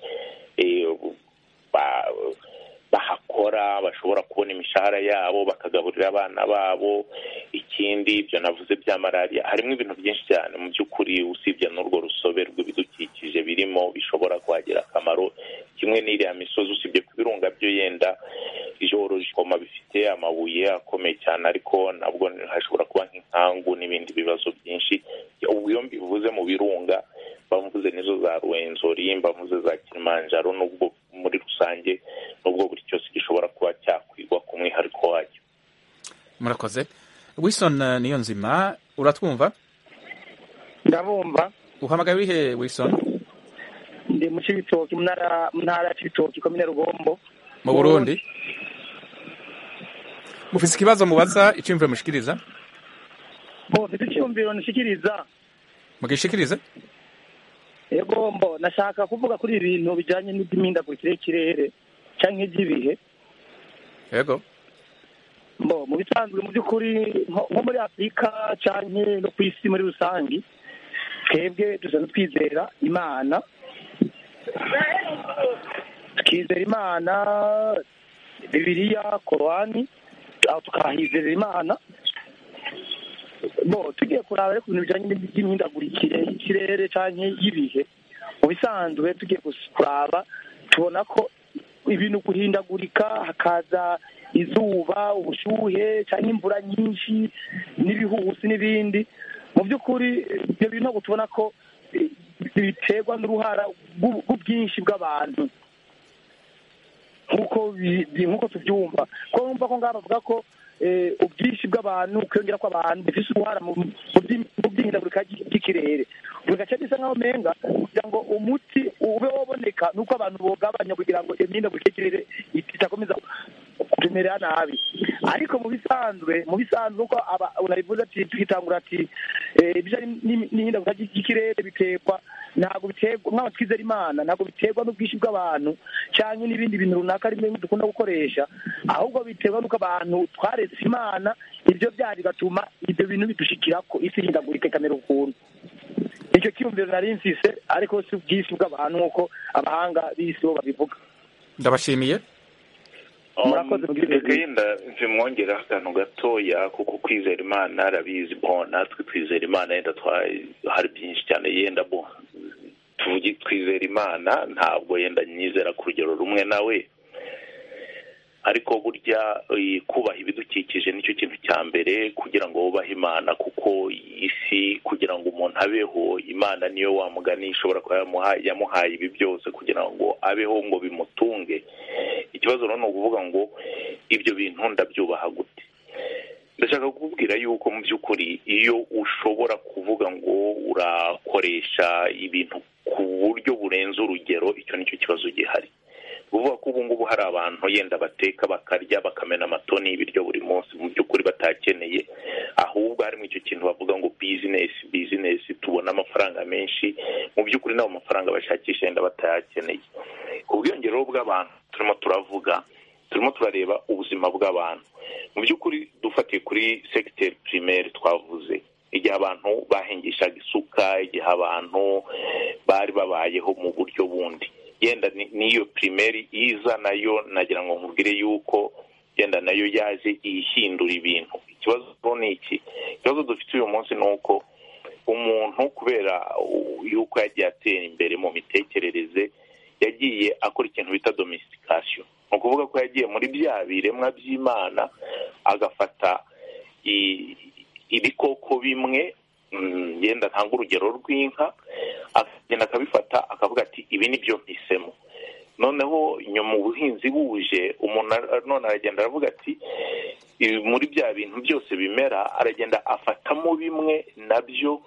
bahakora bashobora kubona imishahara yabo bakagaburira abana babo ikindi ibyo navuze bya malariya harimo ibintu byinshi cyane mu by'ukuri usibye n'urwo rusobe rw'ibidukikije birimo bishobora kuhagira akamaro kimwe n'iriya misozi usibye ku birunga byo yenda ijoborojikoma bifite amabuye akomeye cyane ariko nabwo hashobora kuba nk'inkangu n'ibindi bibazo byinshi iyo mbivuze mu birunga mbavuze nizo za ruwenzori mbavuze za kilimanjaro n'ubwo muri rusange n'ubwo buri cyose gishobora kuba cyakwigwa ku mwihariko wacyo murakoze wilson niyo nzima uratwumva ndabumva uhamagaye wihe wilson ndi mu cibitoki mu ntara ya cibitoki komine rugombo mu burundi mufise ikibazo mubaza icyumviro mushikiriza mufise icyumviro nshikiriza mugishikirize egombo nashaka kuvuga kuri ibintu bijyanye n'iby'imihindagurikire y'ikirere cyangwa iby'ibihe yego mbo mu bisanzwe mu by'ukuri nko muri afurika cyangwa no ku isi muri rusange twebwe dusanzwe twizera imana tukizera imana bibiriya korowani tukahizera imana bo tugiye kuraba ariko ibintu bijyanye n'imihindagurikire y'ikirere cyangwa y'ibihe mu bisanzwe tugiye kuraba tubona ko ibintu guhindagurika hakaza izuba ubushyuhe cyangwa imvura nyinshi n'ibihusi n'ibindi mu by'ukuri ibyo bintu ntabwo tubona ko biterwa n'uruhara rw'ubwinshi bw'abantu nk'uko tubyumva ko bumva ko ngaho bavuga ko ubwinshi bw'abantu kwiyongera kw'abantu bifite uruhara mu by'ihindagurika ry'ikirere buri gace bisa nk'aho menga kugira ngo umuti ube waboneka ni uko abantu bogabanya kugira ngo imihindagurikire y'ikirere itakomeza kumera nabi ariko mu bisanzwe mu bisanzwe uko urabivuze ati tukitangura ati ibijyanye n'ihindagurika ry'ikirere biterwa ntabwo biterwa nk'aho twizera imana ntabwo biterwa n'ubwinshi bw'abantu cyangwa n'ibindi bintu runaka rimwe dukunda gukoresha ahubwo biterwa n'uko abantu twaretse imana ibyo byari bigatuma ibyo bintu bidushikira ko isi ihindagurika ikamera ukuntu icyo cyumviro nari nsise ariko si ubwinshi bw'abantu nk'uko abahanga b'isi bo babivuga ndabashimiye reka yenda bimwongereho akantu gatoya kuko kwizera imana arabizi bo natwe twizera imana yenda hari byinshi cyane yenda bo tuvuge twizera imana ntabwo yenda nyizera ku rugero rumwe nawe ariko burya kubaha ibidukikije nicyo kintu cya mbere kugira ngo wubahe imana kuko isi kugira ngo umuntu abeho imana niyo wamugani ishobora kuba yamuhaye ibi byose kugira ngo abeho ngo bimutunge ikibazo rero ni ukuvuga ngo ibyo bintu ndabyubaha gute ndashaka kukubwira yuko mu by'ukuri iyo ushobora kuvuga ngo urakoresha ibintu ku buryo burenze urugero icyo nicyo kibazo gihari uvuga ko ubu ngubu hari abantu yenda bateka bakarya bakamena amatoni y'ibiryo buri munsi mu by'ukuri batakeneye ahubwo harimo icyo kintu bavuga ngo bizinesi bizinesi tubona amafaranga menshi mu by'ukuri n'abo mafaranga bashakisha yenda batayakeneye ubwiyongere bw'abantu turimo turavuga turimo turareba ubuzima bw'abantu mu by'ukuri dufatiye kuri segiteri pirimeri twavuze igihe abantu bahingishaga isuka igihe abantu bari babayeho mu buryo bundi yenda n'iyo pirimeri iza nayo nagira ngo nkubwire yuko yenda nayo yaje ihindura ibintu ikibazo ni iki ikibazo dufite uyu munsi ni uko umuntu kubera yuko yagiye atera imbere mu mitekerereze yagiye akora ikintu bita domisitikasiyo ni ukuvuga ko yagiye muri bya biremwa by'imana agafata ibikoko bimwe yenda ntanga urugero rw'inka akagenda akabifata akavuga ati ibi ni byo mpisemo noneho nyuma ubuhinzi buje umuntu none aragenda aravuga ati muri bya bintu byose bimera aragenda afatamo bimwe nabyo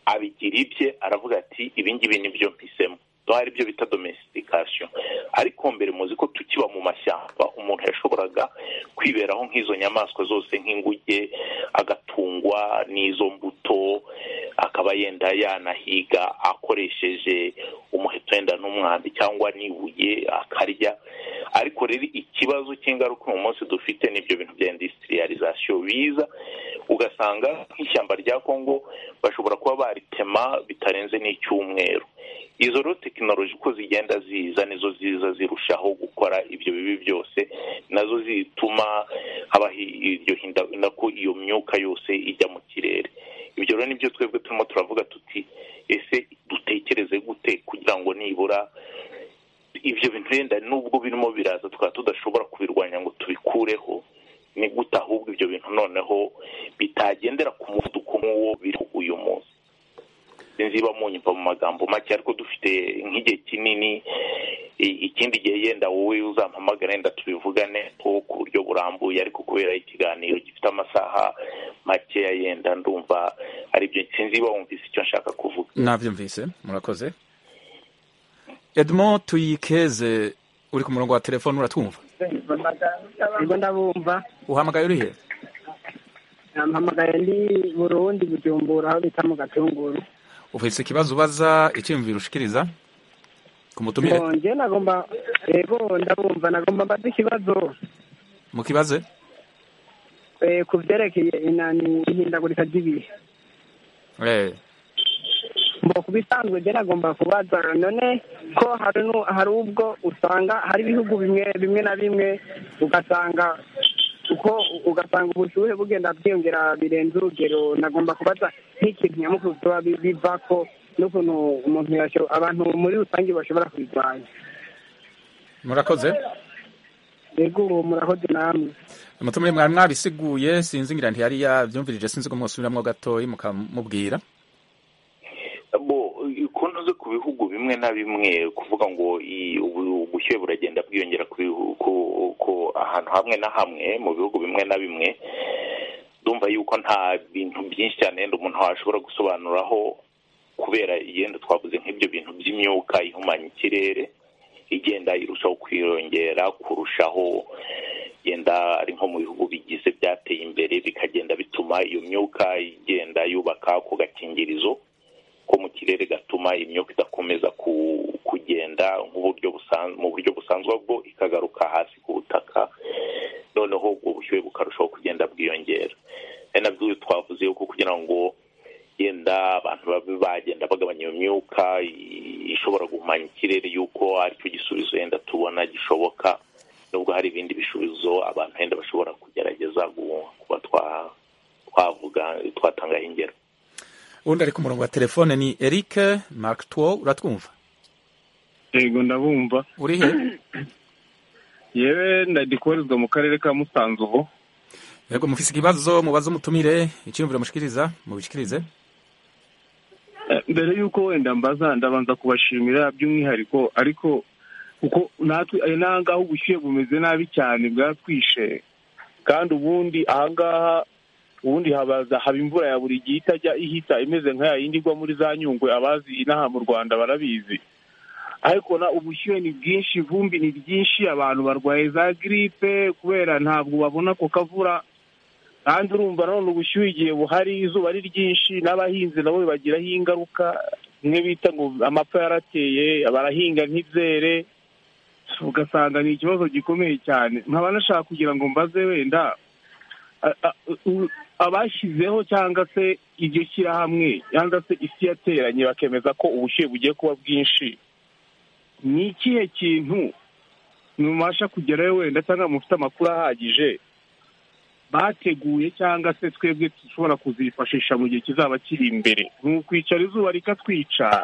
abigira ibye aravuga ati ibingibi ni byo mpisemo ari byo bita domesitikasiyo ariko mbere muzi ko tukiba mu mashyamba umuntu yashoboraga kwiberaho nk'izo nyamaswa zose nk'inguge agatungwa n'izo mbuto akaba yenda yanahiga akoresheje umuheto wenda n'umwambi cyangwa n'ibuye akarya ariko rero ikibazo cy'ingaruka uyu munsi dufite n'ibyo bintu bya indisitiriyarizasiyo biza ugasanga nk'ishyamba rya kongo bashobora kuba baritema bitarenze n'icyumweru izo rero tekinoloji uko zigenda ziza nizo ziza zirushaho gukora ibyo bibi byose nazo zituma habaho iryo hindagurika ko iyo myuka yose ijya mu kirere ibyo rero nibyo twebwe turimo turavuga tuti ese dutekereze gute kugira ngo nibura ibyo bintu yenda nubwo birimo biraza tukaba tudashobora kubirwanya ngo tubikureho ni gute ahubwo ibyo bintu noneho bitagendera ku muvuduko nk'uwo biri uyu munsi sinziba munyumva mu magambo make ariko dufite nk'igihe kinini ikindi gihe yenda wowe uzampamagara yenda tubivugane ku buryo burambuye ariko kubera ikiganiro gifite amasaha makeya yenda ndumva aribyo sinziba wumvise icyo nshaka kuvuga nabyumvise murakoze edmond tuyikeze uri ku murongo wa telefone uratwumva ndabumva uhamagaye uri heza namuhamagaye ndi burundi bujumbura aho bita mu gatunguru ufite ikibazo ubaza icyiyumviro ushikiriza ku mutumire njye nagomba yego ndabumva nagomba mbaze ikibazo mu kibaze ku byerekeye ihindagurika ry'ibihe mu bisanzwe njye nagomba kubaza none ko hari ubwo usanga hari ibihugu bimwe bimwe na bimwe ugasanga uko ugasanga ubushyuhe bugenda bwiyongera birenze urugero nagomba kubaza nk'ikintu nyamukuru biba biva ko n'ukuntu umuntu abantu muri rusange bashobora kubirwanya murakoze yego murakoze namwe umutumire mwari mwabisiguye sinzi ngira ntiyari yabyumvirije sinzi ko mwasubiramwo gatoyi mukamubwira konti zo ku bihugu bimwe na bimwe kuvuga ngo ubushyuhe buragenda bwiyongera ku ahantu hamwe na hamwe mu bihugu bimwe na bimwe ndumva yuko nta bintu byinshi cyane yenda umuntu washobora gusobanuraho kubera yenda twavuze nk'ibyo bintu by'imyuka ihumanya ikirere igenda irushaho kwiyongera kurushaho yenda ari nko mu bihugu bigize byateye imbere bikagenda bituma iyo myuka igenda yubaka ako gakingirizo ko mu kirere gatuma imyuka idakomeza kugenda nk'uburyo mu buryo busanzwe bwo ikagaruka hasi ku butaka noneho ubwo bushyuhe bukarushaho kugenda bwiyongera ari nabyo twavuze yuko kugira ngo yenda abantu babe bagenda bagabanya iyo myuka ishobora guhumanya ikirere yuko aricyo gisubizo yenda tubona gishoboka nubwo hari ibindi bisubizo abantu yenda bashobora kugerageza kuba twavuga twatangaho ingero ubundi ari ku murongo wa telefone ni eric markitwo uratwumva yego ndabumva uri he yewe ndadikoherezwa mu karere ka musanze ubu yego mufise ikibazo mubaze umutumire icyiyumviro mushikiriza mubishikirize mbere y'uko wenda mbaza ndabanza kubashimira by'umwihariko ariko kuko natwe n'ahangaha ubushyuhe bumeze nabi cyane bwatwishe kandi ubundi ahangaha ubundi habaza haba imvura ya buri gihe itajya ihita imeze nka yindi igwa muri za nyungwe abazi inaha mu rwanda barabizi ariko na ubushyuhe ni bwinshi ivumbi ni ryinshi abantu barwaye za giripe kubera ntabwo babona ako kavura kandi urumva none ubushyuhe igihe buhari izuba ari ryinshi n'abahinzi nabo bibagiraho ingaruka bimwe bita ngo amapfa yarateye barahinga nk'ibyere ugasanga ni ikibazo gikomeye cyane nkaba nashaka kugira ngo mbaze wenda abashyizeho cyangwa se iryo shyirahamwe cyangwa se isi yateranye bakemeza ko ubushyuhe bugiye kuba bwinshi ni ikihe kintu mubasha kugerayo wenda cyangwa mufite amakuru ahagije bateguye cyangwa se twebwe dushobora kuzifashisha mu gihe kizaba kiri imbere ni ukwicara izuba rikatwica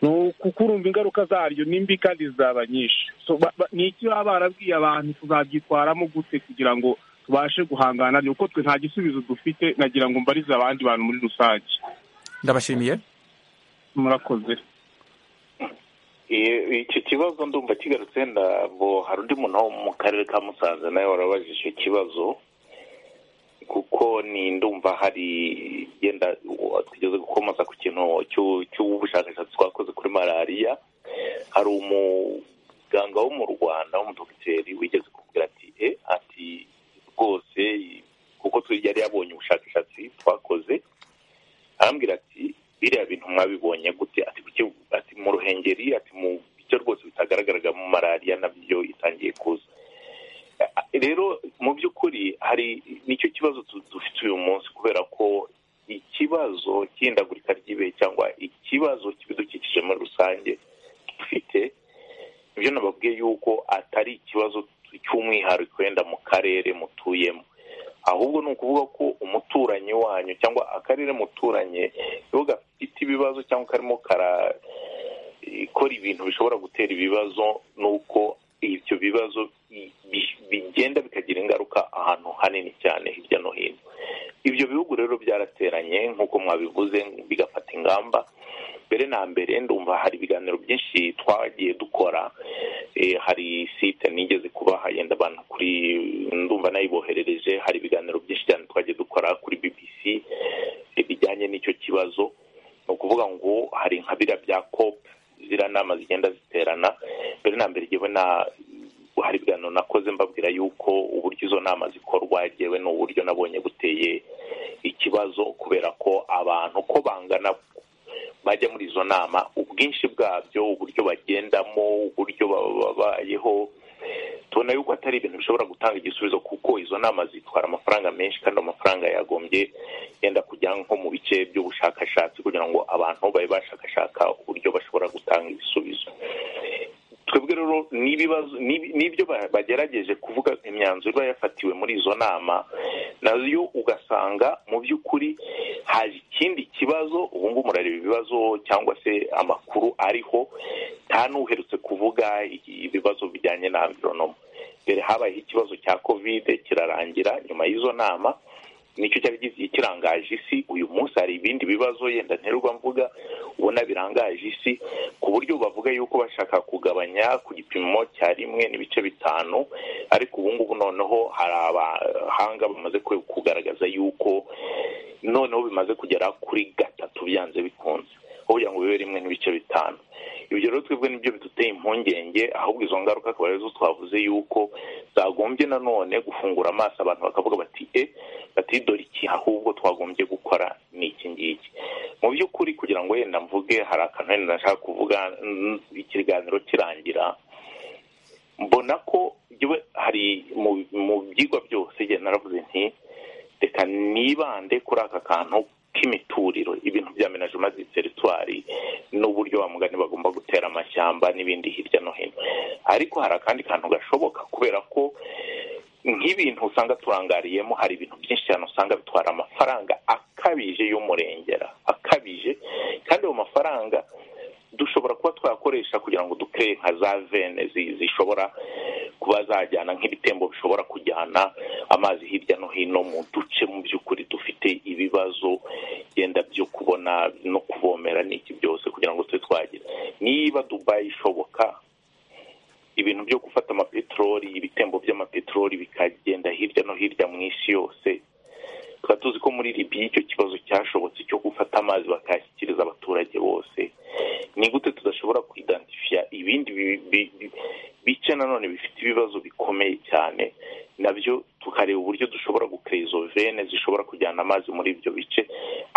ni ukukurumva ingaruka zaryo nimbi kandi zizaba nyinshi So, ba- ba- ni iki baba barabwiye abantu tuzabyitwaramo gute kugira ngo tubashe guhangana naryo kuko twe nta gisubizo dufite nagira ngo mbarize abandi bantu muri rusange ndabashimiye murakoze Iyo- icyo kibazo ndumva kigarutse ndabo hari undi muntu wo mu karere ka musanze nawe warabajije icyo kibazo kuko ni ndumva hari yenda u- twigeze gukomoza ku kintu cy'u- cy'ubushakashatsi twakoze kuri malariya hari umuganga wo mu rwanda w'umudogiteri wigeze kubwira ati e ati rwose kuko tu- yari yabonye ubushakashatsi twakoze arambwira ati biriya bintu mwabibonye gute ati kuki ati mu ruhengeri ati mu byo rwose bitagaragaraga mu malariya nabyo itangiye kuza A- rero mu by'ukuri hari nicyo kibazo tu- dufite uyu munsi kubera ko ikibazo cy'ihindagurika ry'ibihe cyangwa ikibazo cy'ibidukikije muri rusange dufite ibyo nababwiye yuko atari ikibazo cy'umwihariko wenda mu karere mutuyemo ahubwo ni ukuvuga ko umuturanyi wanyu cyangwa akarere muturanye iyo gafite ibibazo cyangwa karimo karakora ibintu bishobora gutera ibibazo ni uko ibyo bibazo bi- bi- bigenda bikagira ingaruka ahantu hanini cyane hirya no hino ibyo bihugu rero byarateranye nk'uko mwabivuze bigafata ingamba mbere na mbere ndumva hari ibiganiro byinshi twagiye dukora Eh, hari site nigeze kubaha yenda abantu kuri ndumva nayiboherereje hari ibiganiro byinshi cyane twagiye dukora kuri bbc eh, bijyanye n'icyo kibazo ni ukuvuga ngo hari nka biriya bya cop ziriya nama zigenda ziterana mbere na mbere yewe na hari ibiganiro nakoze mbabwira yuko uburyo izo nama zikorwa yewe ni uburyo nabonye buteye ikibazo kubera ko abantu uko bangana bajya muri izo nama ubwinshi bwabyo uburyo bagendamo uburyo baba babayeho tubona yuko atari ibintu bishobora gutanga igisubizo kuko izo nama zitwara amafaranga menshi kandi amafaranga yagombye yenda kujya nko mu bice by'ubushakashatsi kugira ngo abantu babe bashakashaka uburyo bashobora gutanga ibisubizo twebwe rero n'ibibazo n'ibi- n'ibyo ba- bagerageje kuvuga imyanzuro iba yafatiwe muri izo nama nayo ugasanga mu by'ukuri haje ikindi kibazo ubu ngubu murareba ibibazo cyangwa se amakuru ariho nta n'uherutse kuvuga i- ibibazo bijyanye na amvironoma mbere habayeho ikibazo cya kovide kirarangira nyuma y'izo nama nicyo cyari gigiye kirangaje isi uyu munsi hari ibindi bibazo yenda nterwa mvuga ubona birangaje isi ku buryo bavuga yuko bashaka kugabanya ku gipimo cya rimwe n'ibice bitanu ariko ubu ngubu noneho hari abahanga bamaze ku- kugaragaza yuko noneho bimaze kugera kuri gatatu byanze bikunze aho kugira ngo bibe rimwe n'ibice bitanu ibyo rero twebwe nibyo biduteye impungenge ahubwo izo ngaruka akaba arizo twavuze yuko zagombye nanone gufungura amaso abantu bakavuga bati e bati dore iki ahubwo twagombye gukora ni iki ngiki mu by'ukuri kugira ngo yenda mvuge hari akantu wenda nashaka kuvuga mm, ikiganiro kirangira mbona ko yewe hari mu mu byigwa byose igihe naravuze nti reka nibande kuri aka kantu k'imituriro ibintu bya menajema di teritwari n'uburyo ba mugani bagomba gutera amashyamba n'ibindi hirya no hino ariko hari akandi kantu gashoboka kubera ko nk'ibintu usanga turangariyemo hari ibintu byinshi cyane usanga bitwara amafaranga akabije y'umurengera akabije kandi ayo mafaranga dushobora kuba twakoresha kugira ngo dukeye nka za vene zi- zishobora kuba zajyana nk'ibitembo bishobora kujyana amazi hirya no hino mu duce mu by'ukuri dufite ibibazo yenda byo kubona no kuvomera n'iki byose kugira ngo tube twagira niba dubayi ishoboka ibintu byo gufata amapeteroli ibitembo by'amapeteroli bikagenda hirya no hirya mu isi yose tuba tuzi ko muri libiya icyo kibazo cyashobotse cyo gufata amazi bakayashyikiriza abaturage bose ni gute tudashobora kwidantifiya ibindi bi- bi- bi- bice nanone bifite ibibazo bikomeye cyane nabyo tukareba uburyo dushobora gukora izo vene zishobora kujyana amazi muri ibyo bice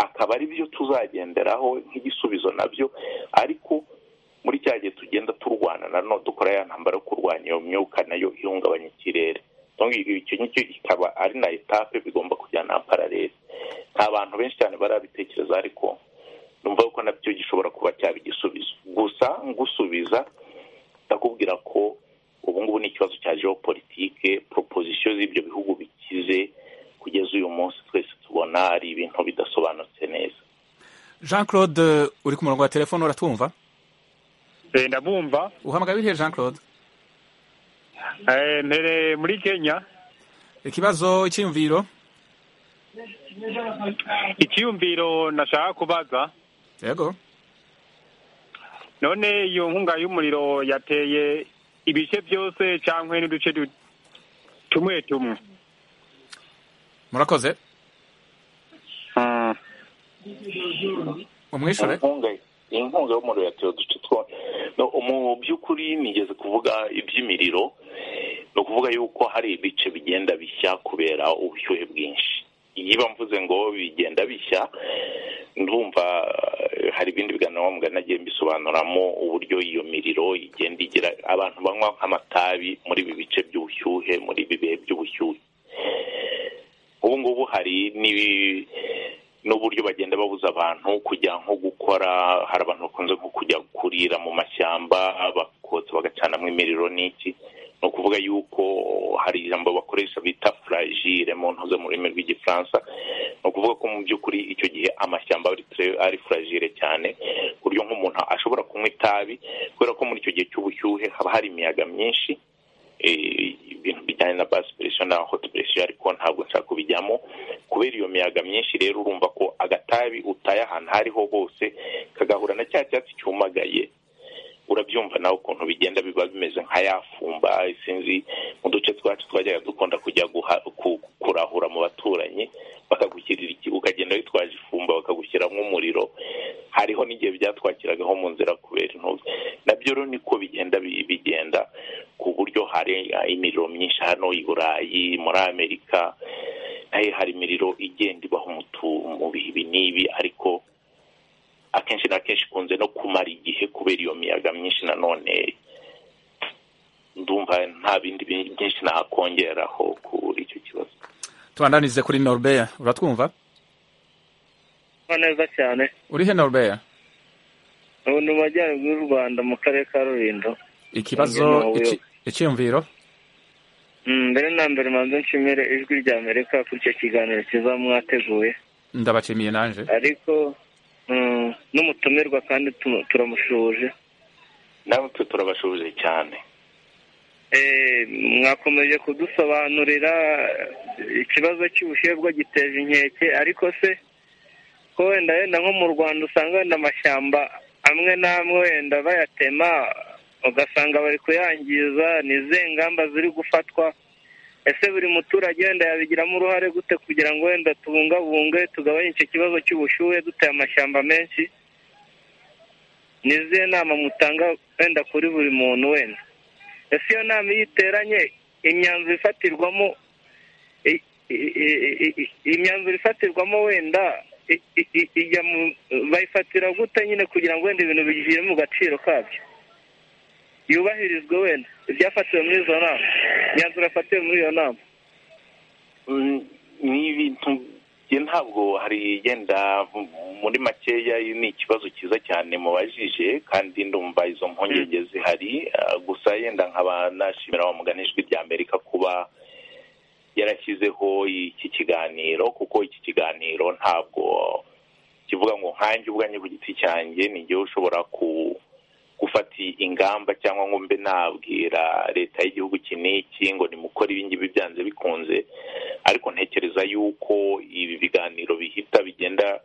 akaba ari byo tuzagenderaho nk'igisubizo nabyo ariko muri cya gihe tugenda turwana nanone dukora ya ntambara yo kurwanya iyo myuka nayo ihungabanya ikirere Donc, icyo ngicyo kikaba ari na etape bigomba kujyana paralele nta bantu benshi cyane barabitekereza ariko numva ko nabyo gishobora kuba cyaba igisubizo gusa ngusubiza ndakubwira ko ubu ngubu ni ikibazo cya geopolitike proposition z'ibyo bihugu bikize jean claude uri ku murongo wa telefone uratwumva ndabumva uhamagaye urihe jean claude mpere muri kenya ikibazo cyiyumviro icyiyumviro nashaka kubaza yego none iyo nkunga y'umuriro yateye ibice byose cyangwa n'uduce du- tumwe tumwe murakoze umwishure inkunga inkunga y'umuriro yatewe uduce two no mu by'ukuri nigeze kuvuga iby'imiriro ni ukuvuga yuko hari ibice bigenda bishya kubera ubushyuhe bwinshi niba mvuze ngo bigenda bishya ndumva eh, hari ibindi biganiro mugari nagiye mbisobanuramo uburyo iyo miriro igenda igira abantu banywa nk'amatabi muri ibi bice by'ubushyuhe muri ibi bihe by'ubushyuhe ubu ngubu hari n'ibi- n'uburyo bagenda babuza abantu kujya nko gukora hari abantu bakunze nko kujya kurira mu mashyamba bakotsa bagacanamo imiriro n'iki ni ukuvuga yuko hari ijambo bakoresha bita furagire mu ntuze mu rurimi rw'igifaransa ni ukuvuga ko mu by'ukuri icyo gihe amashyamba ari tre- ari furagire cyane ku buryo nk'umuntu ashobora kunywa itabi kubera ko muri icyo gihe cy'ubushyuhe haba hari imiyaga myinshi eh, ibintu bijyanye na basi puresha na hoti puresha ariko ntabwo nshaka kubijyamo kubera iyo miyaga myinshi rero urumva ko agatabi utaye ahantu aho ariho hose kagahura na cya cyatsi cyumagaye urabyumva nawe ukuntu bigenda biba bimeze nka ya fumba sinzi mu duce twacu twajyaga dukunda kujya guha- ku- kurahura mu baturanyi bakagushyirira iki ukagenda witwaje ifumba bakagushyiramo umuriro hariho n'igihe byatwakiragaho mu nzira kubera intubi nabyo rero niko bigenda bi- bigenda ku buryo hari eh, imiriro myinshi hano i burayi muri amerika nayo hari imiriro igenda ibaho mu tu- mu bihe ibi n'ibi ariko akenshi na kenshi ikunze no kumara igihe kubera iyo miyaga myinshi nanone ndumva nta bindi bi- byinshi nakongeraho kuri icyo kibazo tubandanize kuri norbert uratwumva neza cyane urihe norbert ubu ni mu majyaruguru y'u rwanda mu karere ka rulindo ikibazo Umugeni wa iki- Buyoga. icyiyumviro Mm, mbere na mbere manze nshimire ijwi rya amerika kuri icyo kiganiro cyiza mwateguye ndabacimiye nanje ariko mm, n'umutumirwa kandi tu- turamushuje natwe turabashubije cyane Eh, mwakomeje kudusobanurira eh, ikibazo cy'ubushebwa giteje inkeke ariko se ko wenda wenda nko mu rwanda usanga wenda amashyamba amwe n'amwe wenda bayatema ugasanga bari kuyangiza ni izihe ngamba ziri gufatwa ese buri muturage wenda yabigiramo uruhare gute kugira ngo wenda tubungabunge tugabanye icyo kibazo cy'ubushyuhe duteye amashyamba menshi ni izihe nama mutanga wenda kuri buri muntu wenda ese iyo nama iyo iteranye imyanzuro ifatirwamo i- i- i- i- i- imyanzuro ifatirwamo wenda i- i- i- ijya mu bayifatira gute nyine kugira ngo wenda ibintu bigire mu gaciro kabyo yubahirizwe wenda ibyafatiwe muri izo nama imyanzuro yafatiwe muri iyo nama Mm, ni ibintu njye ntabwo hari igenda m- muri makeya ni ikibazo cyiza cyane mubajije kandi ndumva izo mpungenge zihari ah, gusa yenda nkaba nashimira wa mugani ijwi rya amerika kuba yarashyizeho iki kiganiro kuko iki kiganiro ntabwo kivuga ngo nkanjye ubwanjye ku giti cyanjye ni njyewe ushobora ku gufata ingamba cyangwa ngo mbe nabwira leta y'igihugu iki n'iki ngo nimukore ibingibi byanze bikunze ariko ntekereza yuko ibi biganiro bihita bigenda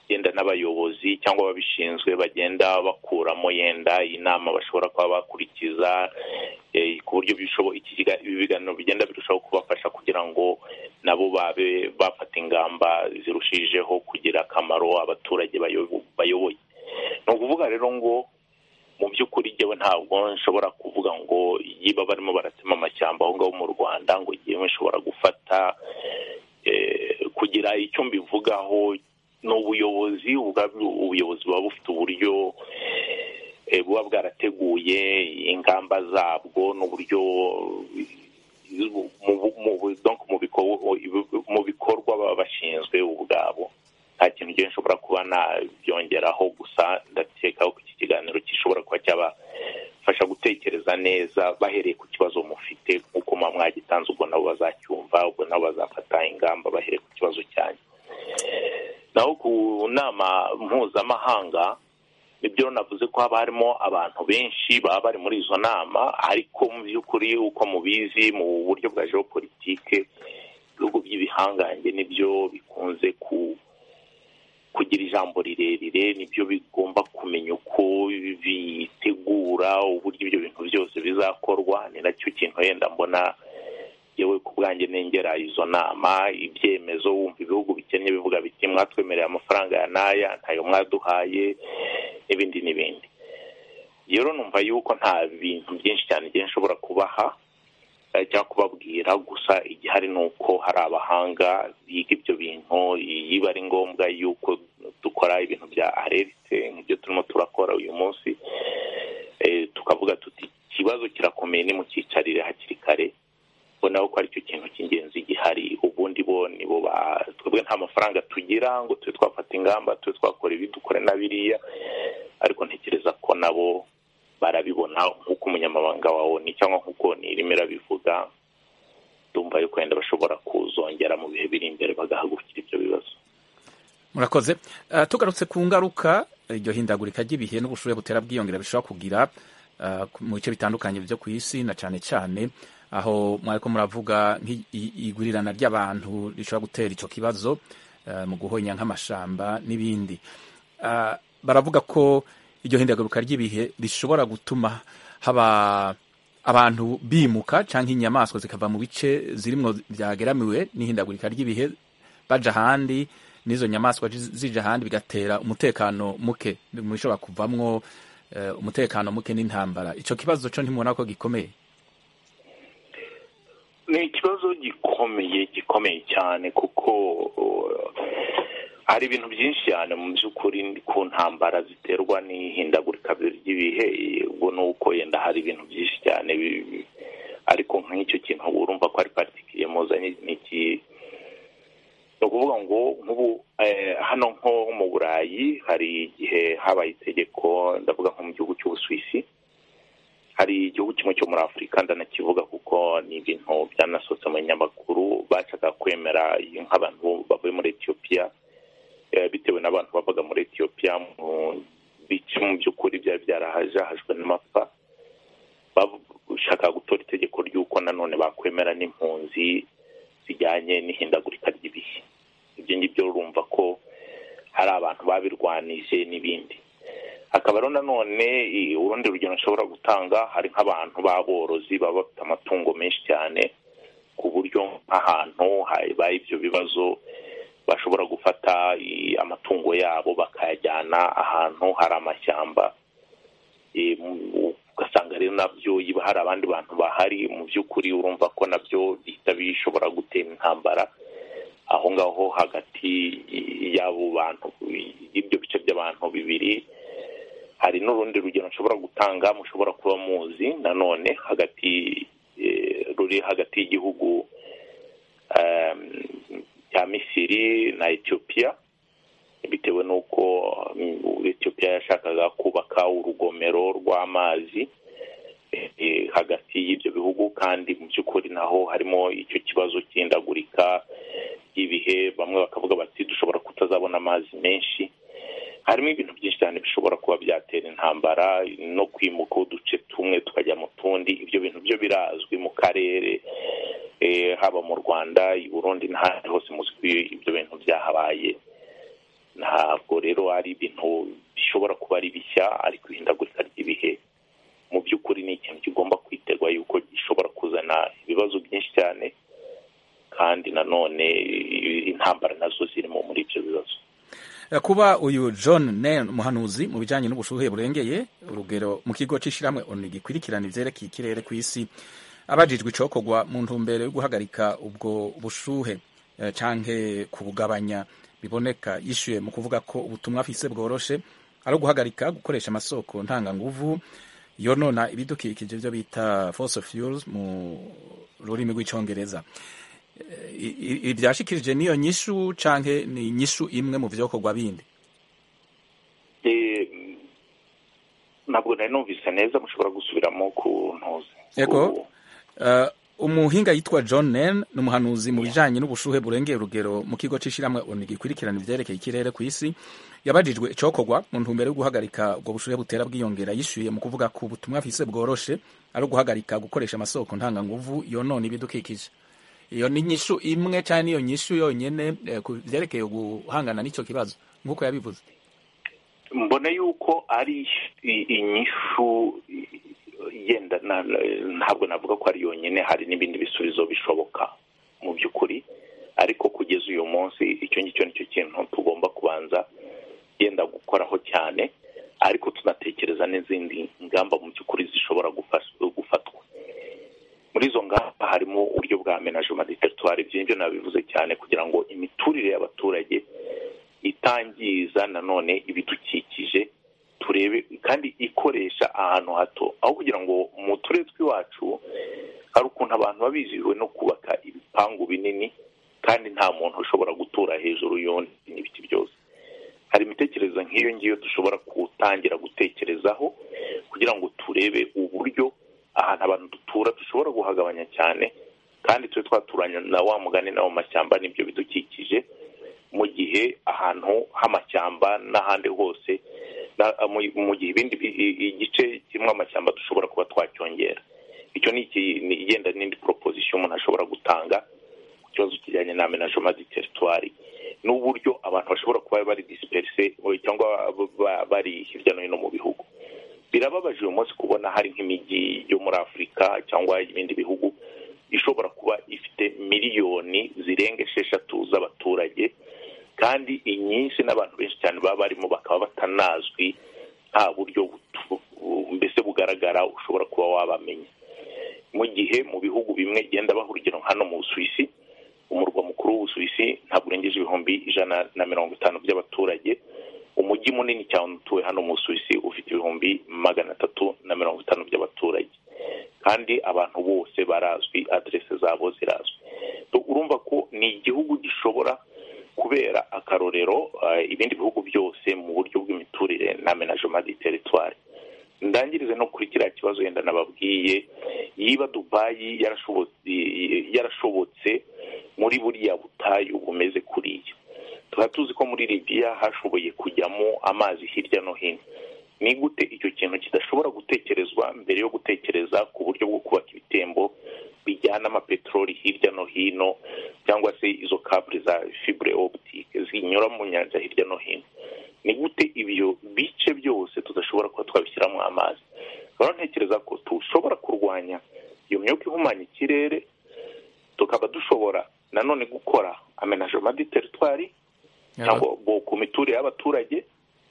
yenda n'abayobozi cyangwa ababishinzwe bagenda bakuramo yenda inama bashobora kuba bakurikiza eh, ku buryo bishobo- iki kiga- ibi biganiro bigenda birushaho kubafasha kugira ngo nabo babe bafata ingamba zirushijeho kugira akamaro abaturage bayobo- bayoboye ni ukuvuga rero ngo mu by'ukuri njyewe ntabwo nshobora kuvuga ngo yiba barimo baratema amashyamba aho ngaho mu rwanda ngo njyewe nshobora gufata eh, kugira icyo mbivugaho ni ubuyobozi ubwabyo ubuyobozi buba bufite uburyo eh, buba bwarateguye ingamba zabwo n'uburyo mu bu- mu bu- donc mu biko- mu bikorwa baba bashinzwe ubwabo nta kintu njyewe nshobora kuba nabyongeraho gusa ndakeka ko iki kiganiro gishobora kuba cyabafasha gutekereza neza bahereye ku kibazo mufite nk'uko muba mwagitanze ubwo nabo bazacyumva ubwo nabo bazafata ingamba bahereye ku kibazo cyanyu naho ku nama mpuzamahanga ibyo navuze ko haba harimo abantu benshi baba bari muri izo nama ariko mu by'ukuri uko mubizi mu buryo bwa geopolitike ibihugu by'ibihangange nibyo bikunze ku kugira ijambo rirerire nibyo bigomba kumenya uko bitegura uburyo ibyo bintu byose bizakorwa ni nacyo kintu wenda mbona yewe ku bwanjye nengera izo nama ibyemezo wumva ibihugu bikennye bivuga biti mwatwemereye amafaranga ya n'aya ntayo mwaduhaye n'ibindi n'ibindi rero numva yuko nta bintu byinshi cyane igihe nshobora kubaha cyangwa kubabwira gusa igihari ni uko hari abahanga biga ibyo bintu yiba ari ngombwa yuko dukora ibintu bya arerite nk'ibyo turimo turakora uyu munsi tukavuga tuti ikibazo kirakomeye ni mu cyicarire hakiri kare ubona ko aricyo kintu cy'ingenzi gihari ubundi bo nibo twebwe nta mafaranga tugira ngo tube twafata ingamba tube twakora ibi dukore na biriya ariko ntekereza ko nabo barabibona nk'uko umunyamabanga wawe ni cyangwa nk'uko nirimo irabivuga ndumva yuko wenda bashobora kuzongera mu bihe biri imbere bagahagurukira ibyo bibazo murakoze tugarutse ku ngaruka iryo hindagurika ry'ibihe n'ubushuhe butera bwiyongera bishobora kugira mu bice bitandukanye byo ku isi na cyane cyane aho mwari ko muravuga nk'igurirana ry'abantu rishobora gutera icyo kibazo mu guhonya nk'amashamba n'ibindi baravuga ko iryo hindagaruka ry'ibihe rishobora gutuma haba abantu bimuka cyangwa inyamaswa zikava mu bice zirimo byageramiwe n'ihindagurika ry'ibihe bajya ahandi n'izo nyamaswa zijya ahandi bigatera umutekano muke bishobora kuvamwo umutekano muke n'intambara icyo kibazo cyo ntimubona ko gikomeye ni ikibazo gikomeye gikomeye cyane kuko hari ibintu byinshi cyane mu by'ukuri ku ntambara ziterwa n'ihindagurika ry'ibihe ubwo ni uko yenda hari ibintu byinshi cyane ariko nk'icyo kintu urumva ko ari paritiki muzanye ni ni ukuvuga ngo nk'ubu hano nko mu burayi hari igihe habaye itegeko ndavuga nko mu gihugu cy'ubusuwisi hari igihugu kimwe cyo muri afurika ndanakivuga kuko ni ibintu byanasohotse mu binyamakuru bashaka kwemera nk'abantu bavuye muri etiyopiya bitewe n'abantu bavaga muri etiyopiya mu bice mu by'ukuri byari byarahajahajwe n'amapfa bashaka gutora itegeko ry'uko nanone bakwemera n'impunzi zijyanye n'ihindagurika ry'ibihe ibyo ngibyo urumva ko hari abantu babirwanije n'ibindi hakaba rero nanone urundi rugero nshobora gutanga hari nk'abantu b'aborozi baba bafite amatungo menshi cyane ku buryo nk'ahantu habaye ibyo bibazo bashobora gufata amatungo yabo bakayajyana ahantu hari amashyamba ugasanga rero nabyo yiba hari abandi bantu bahari mu by'ukuri urumva ko nabyo bihita bishobora gutera intambara aho ngaho hagati y'abo bantu y'ibyo bice by'abantu bibiri hari n'urundi rugero nshobora gutanga mushobora kuba muzi nanone hagati ruri hagati y'igihugu cya misiri na etiyopiya bitewe n'uko etiyopiya yashakaga kubaka urugomero rw'amazi hagati y'ibyo bihugu kandi mu by'ukuri naho harimo icyo kibazo cy'indagurika ry'ibihe bamwe bakavuga bati dushobora kutazabona amazi menshi harimo ibintu byinshi cyane bishobora kuba byatera intambara no kwimuka uduce tumwe tukajya mu tundi ibyo bintu byo birazwi mu karere haba mu rwanda i burundi n'ahandi hose muzwi ibyo bintu byahabaye ntabwo rero ari ibintu bishobora kuba ari bishya ariko ihindagurika ry'ibihe mu by'ukuri ni ikintu kigomba kwiterwa yuko gishobora kuzana ibibazo byinshi cyane kandi nanone intambara nazo zirimo muri ibyo bibazo kuba uyu john nen umuhanuzi mu bijyanye n'ubushuhe burengeye urugero mu kigo cy'ishyirahamwe onu gikurikirana ibyerekeye ikirere ku isi abajijwe icokorwa mu ntumbero yo guhagarika ubwo bushuhe cyangwa kubugabanya biboneka yishyuye mu kuvuga ko ubutumwa afise bworoshe ari uguhagarika gukoresha amasoko ntanganguvu yonona ibidukikije byo bita fossil fuels mu rurimi rw'icyongereza ibyashikirije niyo nyishu cyangwa ni inyishu imwe mu byokorwa bindi ntabwo nari numvise neza mushobora gusubiramo ku ntuzi yego umuhinga yitwa john nen ni umuhanuzi mu bijyanye n'ubushuhe burengeye urugero mu kigo cy'ishyirahamwe onu gikurikirana ibyerekeye ikirere ku isi yabajijwe icokorwa mu ntumbero yo guhagarika ubwo bushuhe butera bwiyongera yishyuye mu kuvuga ku butumwa afise bworoshe ari uguhagarika gukoresha amasoko ntanganguvu yonona ibidukikije iyo ni inyishu imwe cyane iyo nyishu yonyine eh, ku byerekeye guhangana n'icyo kibazo nk'uko yabivuze mbona yuko ari i- inyishu i- yenda na- na- ntabwo navuga ko ari yonyine hari n'ibindi bisubizo bishoboka mu by'ukuri ariko kugeza uyu munsi icyo ngicyo nicyo kintu tugomba kubanza yenda gukoraho cyane ariko tunatekereza n'izindi ngamba mu by'ukuri zishobora gufas- gufatwa muri izo ngamba harimo uburyo bwa menajema de teritwari ibyo ngibyo nabivuze cyane kugira ngo imiturire y'abaturage itangiza nanone ibidukikije turebe kandi ikoresha ahantu hato aho kugira ngo mu turere tw'iwacu hari ukuntu abantu baba bizihiwe no kubaka ibipangu binini kandi nta muntu ushobora gutura hejuru y'undi n'ibiti byose hari imitekerereze nk'iyo ngiyo dushobora gutangira gutekerezaho kugira ngo turebe uburyo ahantu abantu dutura dushobora guhagabanya cyane kandi tube twaturanya na wa mugani na wa mashyamba n'ibyo bidukikije mu gihe ahantu h'amashyamba n'ahandi hose na- mu- mu gihe ibindi bi- i- igice kirimo amashyamba dushobora kuba twacyongera icyo ni iki- ni igenda n'indi proposition umuntu ashobora gutanga ku kibazo kijyanye na menagement du territoire n'uburyo abantu bashobora kuba bari disperse o- cyangwa ba- ba- bari hirya no hino mu bihugu birababaje uyu munsi kubona hari nk'imijyi yo muri afurika cyangwa ibindi bihugu ishobora kuba ifite miliyoni zirenga esheshatu z'abaturage kandi inyinshi n'abantu benshi cyane baba barimo bakaba batanazwi nta buryo butu- mbese bugaragara ushobora kuba wabamenya mu gihe mu bihugu bimwe genda baha urugero nka hano mu busuwisi umurwa mukuru w'ubusuwisi ntabwo urengeje ibihumbi ijana na mirongo itanu by'abaturage umujyi munini cyane utuwe hano mu busuwisi ufite ibihumbi magana atatu na mirongo itanu by'abaturage kandi abantu bose barazwi aderese zabo zirazwi Tu- urumva ko ni igihugu gishobora kubera akarorero eh, ibindi bihugu byose mu buryo bw'imiturire na menagement du territoire ndangirize no kuri kiriya kibazo yenda nababwiye yiba dubayi yarashobotse yarashobotse muri buriya butayu bumeze kuriya tuba tuzi ko muri libiya hashoboye kujyamo amazi hirya no hino ni gute icyo kintu kidashobora gutekerezwa mbere yo gutekereza ku buryo bwo kubaka ibitembo bijyana amapeteroli hirya no hino cyangwa se izo kabure za fibure optique zinyura mu nyanja hirya no hino ni gute ibyo bice byose tudashobora kuba twabishyiramo amazi rero ntekereza ko dushobora kurwanya iyo myuka ihumanya ikirere tukaba dushobora nanone gukora amenajema di teritwari cyangwa bo- ku miturire y'abaturage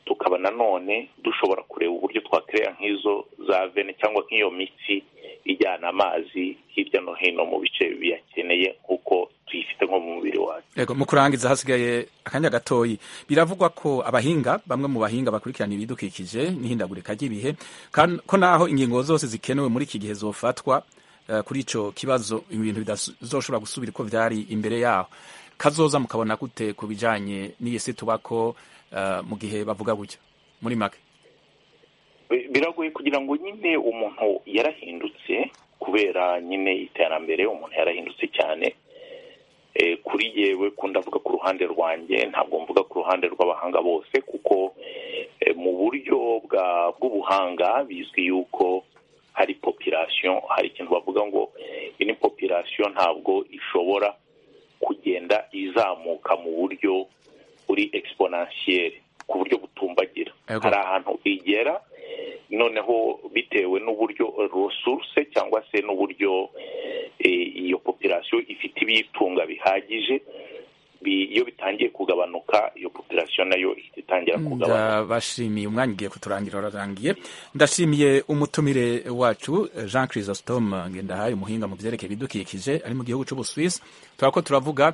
tukaba nanone dushobora kureba uburyo twakereya nk'izo za vene cyangwa nk'iyo mitsi ijyana amazi hirya no hino mu bice biyakeneye nk'uko tuyifite nko mu mubiri wacu Ego, mu kurangiza hasigaye akanya gatoyi biravugwa ko abahinga bamwe mu bahinga bakurikirana ibidukikije n'ihindagurika ry'ibihe kan- ko naho ingingo zose zikenewe muri iki gihe zofatwa eh, kuri ico kibazo ibintu bidazoshobora gusubira uko vyari imbere yaho kazoza mukabona gute ku bijanye n'iyisi tubako eh, mu gihe bavuga gutyo muri make Bi- biragoye kugira ngo nyine umuntu yarahindutse kubera nyine iterambere umuntu yarahindutse cyane Eh, kuri yewe ko ndavuga ku ruhande rwanjye ntabwo mvuga ku ruhande rw'abahanga bose kuko eh, mu buryo bwa bw'ubuhanga bizwi yuko hari population hari ikintu bavuga ngo ini population ntabwo ishobora kugenda izamuka mu buryo buri exponentiel ku buryo butumbagira Ego. hari ahantu igera noneho bitewe n'uburyo resource cyangwa se n'uburyo eh, iyo population ifite ibiyitunga bihagije bi- iyo bitangiye kugabanuka iyo population nayo ihita itangira kugabanuka ndabashimiye umwanya ugiye kuturangira urarangiye ndashimiye umutumire wacu eh, jean chrysostome ngendahaye umuhinga mu byerekeye ibidukikije ari mu gihugu cy'ubusuwisi turaba ko turavuga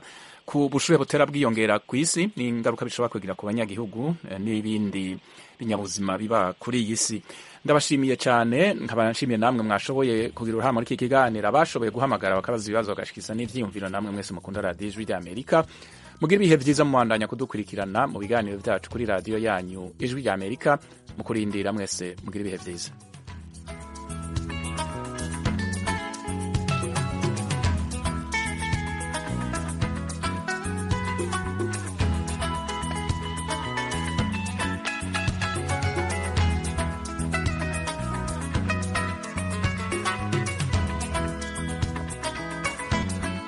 ku bushuhe butera bwiyongera ku isi n'ingaruka bishobora kugira ku banyagihugu eh, n'ibindi binyabuzima biba kuri iyi si ndabashimiye cyane nkaba nshimiye namwe mwashoboye kugira uruhare muri iki kiganiro abashoboye guhamagara bakabaza ibibazo bagashyikiza n'ibyiyumviro namwe mwese mukunda radiyo ijwi ry'amerika mugire ibihe byiza mubandanya kudukurikirana mu biganiro byacu kuri radiyo yanyu ijwi ry'amerika mu kurindira mwese mugire ibihe byiza